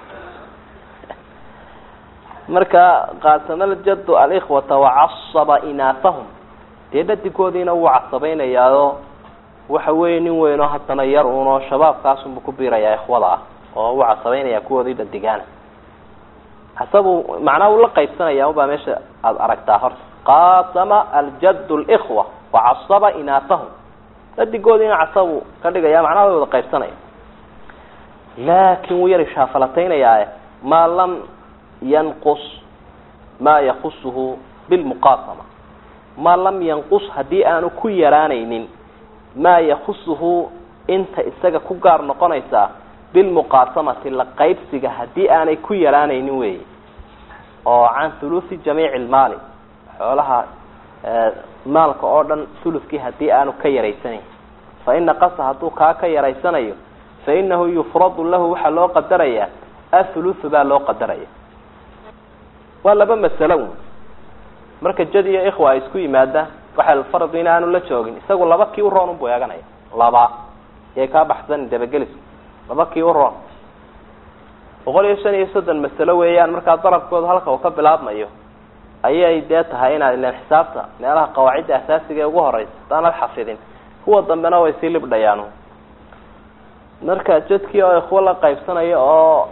marka qaasama aljaddu alikhwata wacasaba inaafahum dee dhadigoodiina wuu casabaynayaao waxa weeye nin weynoo haddana yar uunoo shabaabkaasunbuu ku biirayaa ikhwada ah oo wuu casabaynaya kuwoodii dhadigaana casabuu macnaha uu la qaybsanaya ubaa meesha aada aragtaa horta qaasama aljaddu likhwa wacasaba inaafahum dhadigoodiina casabuu ka dhigaya macnaha way wada qaybsanaya laakin wuu yar ishaafalataynayaa maa lam yanqus maa yakusuhu bilmuqaasama maa lam yanqus haddii aanu ku yaraanaynin maa yakusuhu inta isaga ku gaar noqonaysaa bilmuqaasamati la qaybsiga haddii aanay ku yaraanaynin weyi oo can thuluthi jamiici lmaali xoolaha maalka oo dhan thuluskii haddii aanu ka yaraysanayn fa ina qasa hadduu kaa ka yaraysanayo fa inahu yufradu lahu waxaa loo qadarayaa athuluthu baa loo qadaraya waa laba masalo un marka jad iyo ikhwa ay isku yimaadaan waxa faradu in aanu la joogin isagu laba kii u roon unbuu eeganaya laba yay kaa baxsan dabagelisku laba kii u roon boqol iyo shan iyo soddon masalo weeyaan markaa darabkooda halka uu ka bilaabmayo ayay dee tahay inaad ilan xisaabta meelaha qawaacidda asaasiga ee ugu horeysa hadaanad xafidin kuwa dambena way sii libdhayaan marka jadkii oo ikhwo la qaybsanayo oo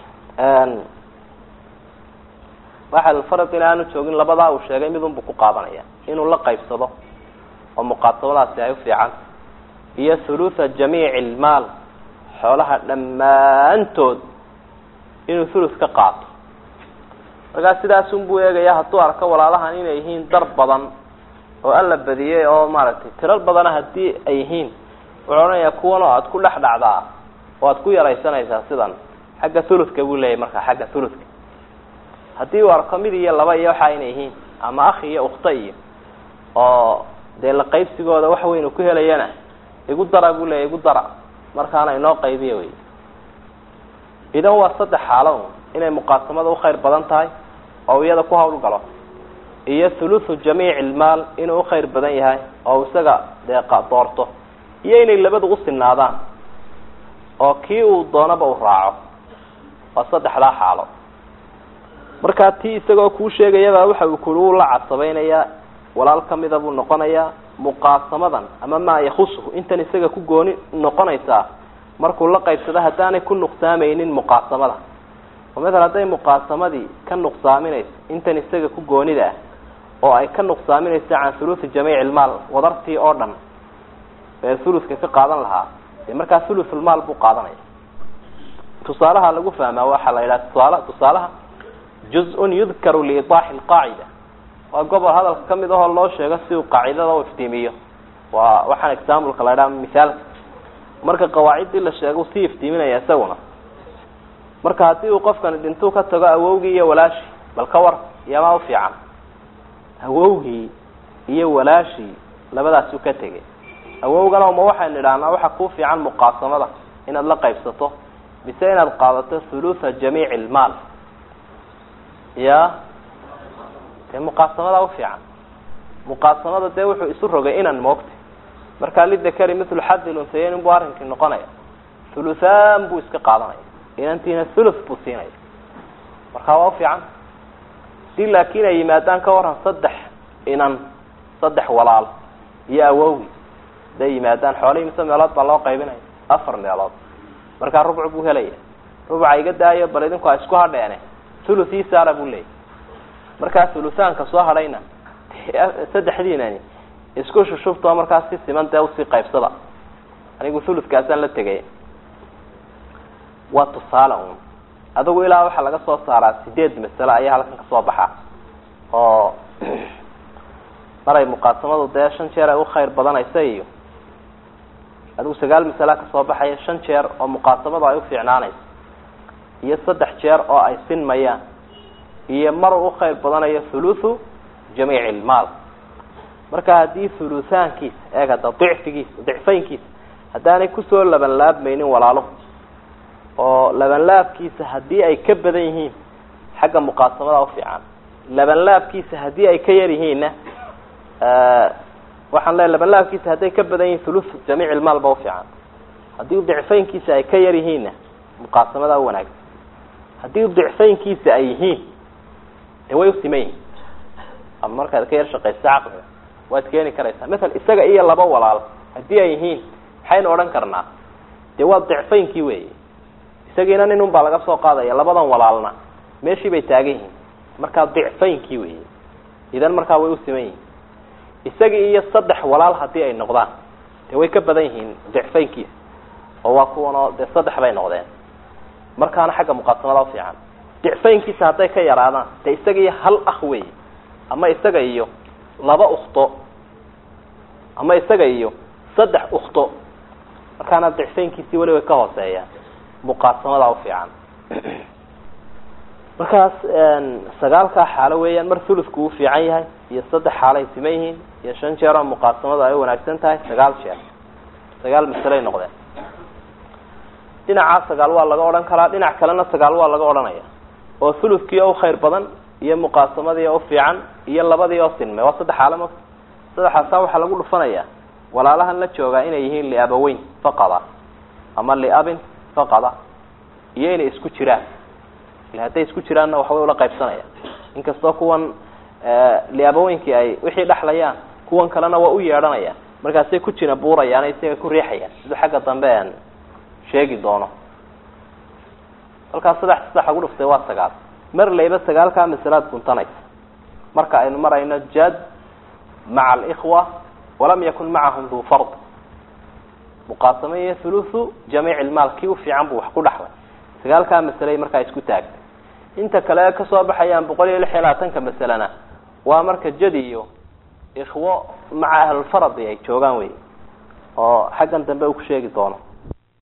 waxa farad in aanu joogin labadaa uu sheegay midunbuu ku qaadanaya inuu la qaybsado oo muqaasabadaasi ay ufiican iyo thulutha jamiici lmaal xoolaha dhammaantood inuu thuluth ka qaato markaa sidaasunbuu eegaya hadduu arko walaalahan inay yihiin dar badan oo alla badiyey oo maaragtay tirar badana haddii ay yihiin wuxuu odhanayaa kuwan oo aada ku dhex dhacdaa oo aada ku yaraysanaysaa sidan xagga thuluthka buu leeyahy markaa xagga thuluthka haddii uu arko mid iyo laba iyo waxa inay yihiin ama akhi iyo ukhta iyo oo dee la qaybsigooda wax weyn uu ku helayana igu dara buu leeya igu dara markaana inoo qaybiya wey idan waa saddex xaalo un inay muqaasamada ukhayr badan tahay oo iyada ku hawl galo iyo thuluthu jamiici lmaal inuu ukhayr badan yahay oo isaga dee doorto iyo inay labadu usinaadaan oo kii uu doonaba uu raaco waa saddexdaa xaalo markaa tii isagoo kuu sheegayaba waxa uu kuli uu la cadsabaynayaa walaal kamida buu noqonayaa muqaasamadan ama maa yakusuhu intan isaga ku gooni noqonaysaa markuu la qaybsado haddaanay ku nuqsaamaynin muqaasamada oo maala hadday muqaasamadii ka nuqsaaminayso intan isaga ku goonida ah oo ay ka nuqsaaminayso can thuluthi jamiici lmaal wadartii oo dhan ee thuluthka ka qaadan lahaa dee markaa thuluthulmaal buu qaadanaya tusaalaha lagu fahmaa waxaa la yidhaha tusaala tusaalaha juz-un yudkaru liidaaxi lqaacida waa gobol hadalka kamid ahoo loo sheego si uu qaacidada u iftiimiyo waa waxaan exampleka la ydhaha mithaalka marka qawaaciddii la sheego sii iftiiminaya isaguna marka haddii uu qofkani dhintuu ka tago awowgii iyo walaashii bal ka war iyomaa ufiican awowgii iyo walaashii labadaasuu ka tegay awowgana ma waxaynu idhahnaa waxa kuu fiican muqaasamada inaad la qaybsato mise inaad qaadato thulutha jamiici lmaal ya dee muqaasamada ufiican muqaasamada dee wuxuu isu rogay inan moogtay markaa lidakari mithlu xadi lunhayeyn buu arrinkii noqonaya thuluthaan buu iska qaadanaya inantiina thuluth buu siinaya markaa waa ufiican hadii laakiin ay yimaadaan ka waran saddex inan saddex walaal iyo awowi haday yimaadaan xoolihii mise meelood baa loo qaybinaya afar meelood markaa rubcu buu helaya rubca iga daayo bal idinku a isku hadheene thuluth ii saara buu leeyay markaa thuluthaanka soo hadhayna saddexdiinani isku shushubtoo markaas si siman dee usii qaybsada anigu thuludkaasaan la tegay waa tusaale un adigu ilaa waxaa laga soo saaraa sideed masalo ayaa halkan kasoo baxa oo maray muqaasamadu dee shan jeer ay ukhayr badanaysa iyo adigu sagaal masala kasoo baxaya shan jeer oo muqaasamadu ay ufiicnaanayso iyo saddex jeer oo ay sinmayaan iyo mar uu ukhayr badanayo thuluthu jamiic ilmaal marka haddii thuluthaankiisa eeg hadda dicfigiisa dicfaynkiisa haddaanay kusoo labanlaabmaynin walaalo oo labanlaabkiisa haddii ay ka badan yihiin xagga muqaasamada ufiican labanlaabkiisa haddii ay ka yar yihiinna waxaan leeay labanlaabkiisa hadday ka badan yihiin thuluth jamiic ilmaal ba ufiican haddii dicfaynkiisa ay ka yar yihiinna muqaasamada u wanaagsan haddii dicfaynkiisa ay yihiin de way usiman yihin ama markaad ka yar shaqaysa caqliga waad keeni karaysaa maala isaga iyo laba walaal haddii ay yihiin maxaynu odhan karnaa dee waa dicfaynkii weyi isagiina nin un baa laga soo qaadaya labadan walaalna meeshii bay taagan yihiin markaa dicfaynkii weyi idan markaa way usiman yihiin isagii iyo saddex walaal haddii ay noqdaan dee way ka badan yihiin dicfaynkiisa oo waa kuwan oo dee saddex bay noqdeen markaana xagga muqaasamada ufiican dicfaynkiisa hadday ka yaraadaan dee isaga iyo hal akh wey ama isaga iyo laba ukto ama isaga iyo saddex ukto markaana dicfaynkiisii weli way ka hooseeyaan muqaasamada ufiican markaas sagaalkaa xaalo weeyaan mar thuludku uu fiican yahay iyo saddex xaalo ay siman yihiin iyo shan jeer oo muqaasamadu ay wanaagsan tahay sagaal jeer sagaal masaley noqdeen dhinacaa sagaal waa laga odhan karaa dhinac kalena sagaal waa laga odhanaya oo thuludkii oo ukhayr badan iyo muqaasamadii oo ufiican iyo labadii oo sinmay waa saddex xaalo ma saddexaasaa waxaa lagu dhufanayaa walaalahan la joogaa inay yihiin liabaweyn faqada ama liabin faqada iyo inay isku jiraan ila hadday isku jiraanna waxbay ula qaybsanaya inkastoo kuwan liabaweynkii ay wixii dhexlayaan kuwan kalena waa u yeedhanayaan markaasay ku jina buurayaan isaga ku riixayaan siduu xagga dambe aan sheegi doono halkaas saddex saddex lagu dhuftay waa sagaal mar layba sagaalkaa masalaad guntanaysa marka aynu marayno jad maca alikhwa walam yakun macahum duu fard muqaasamo iyo thuluthu jamiic ilmaal kii ufiican buu wax ku dhaxlay sagaalkaa masaley markaa isku taagtay inta kale kasoo baxayaan boqol iyo lix iyo labaatanka masalena waa marka jad iyo ikhwo maca ahlulfaradi ay joogaan wey oo xaggan dambe uu ku sheegi doono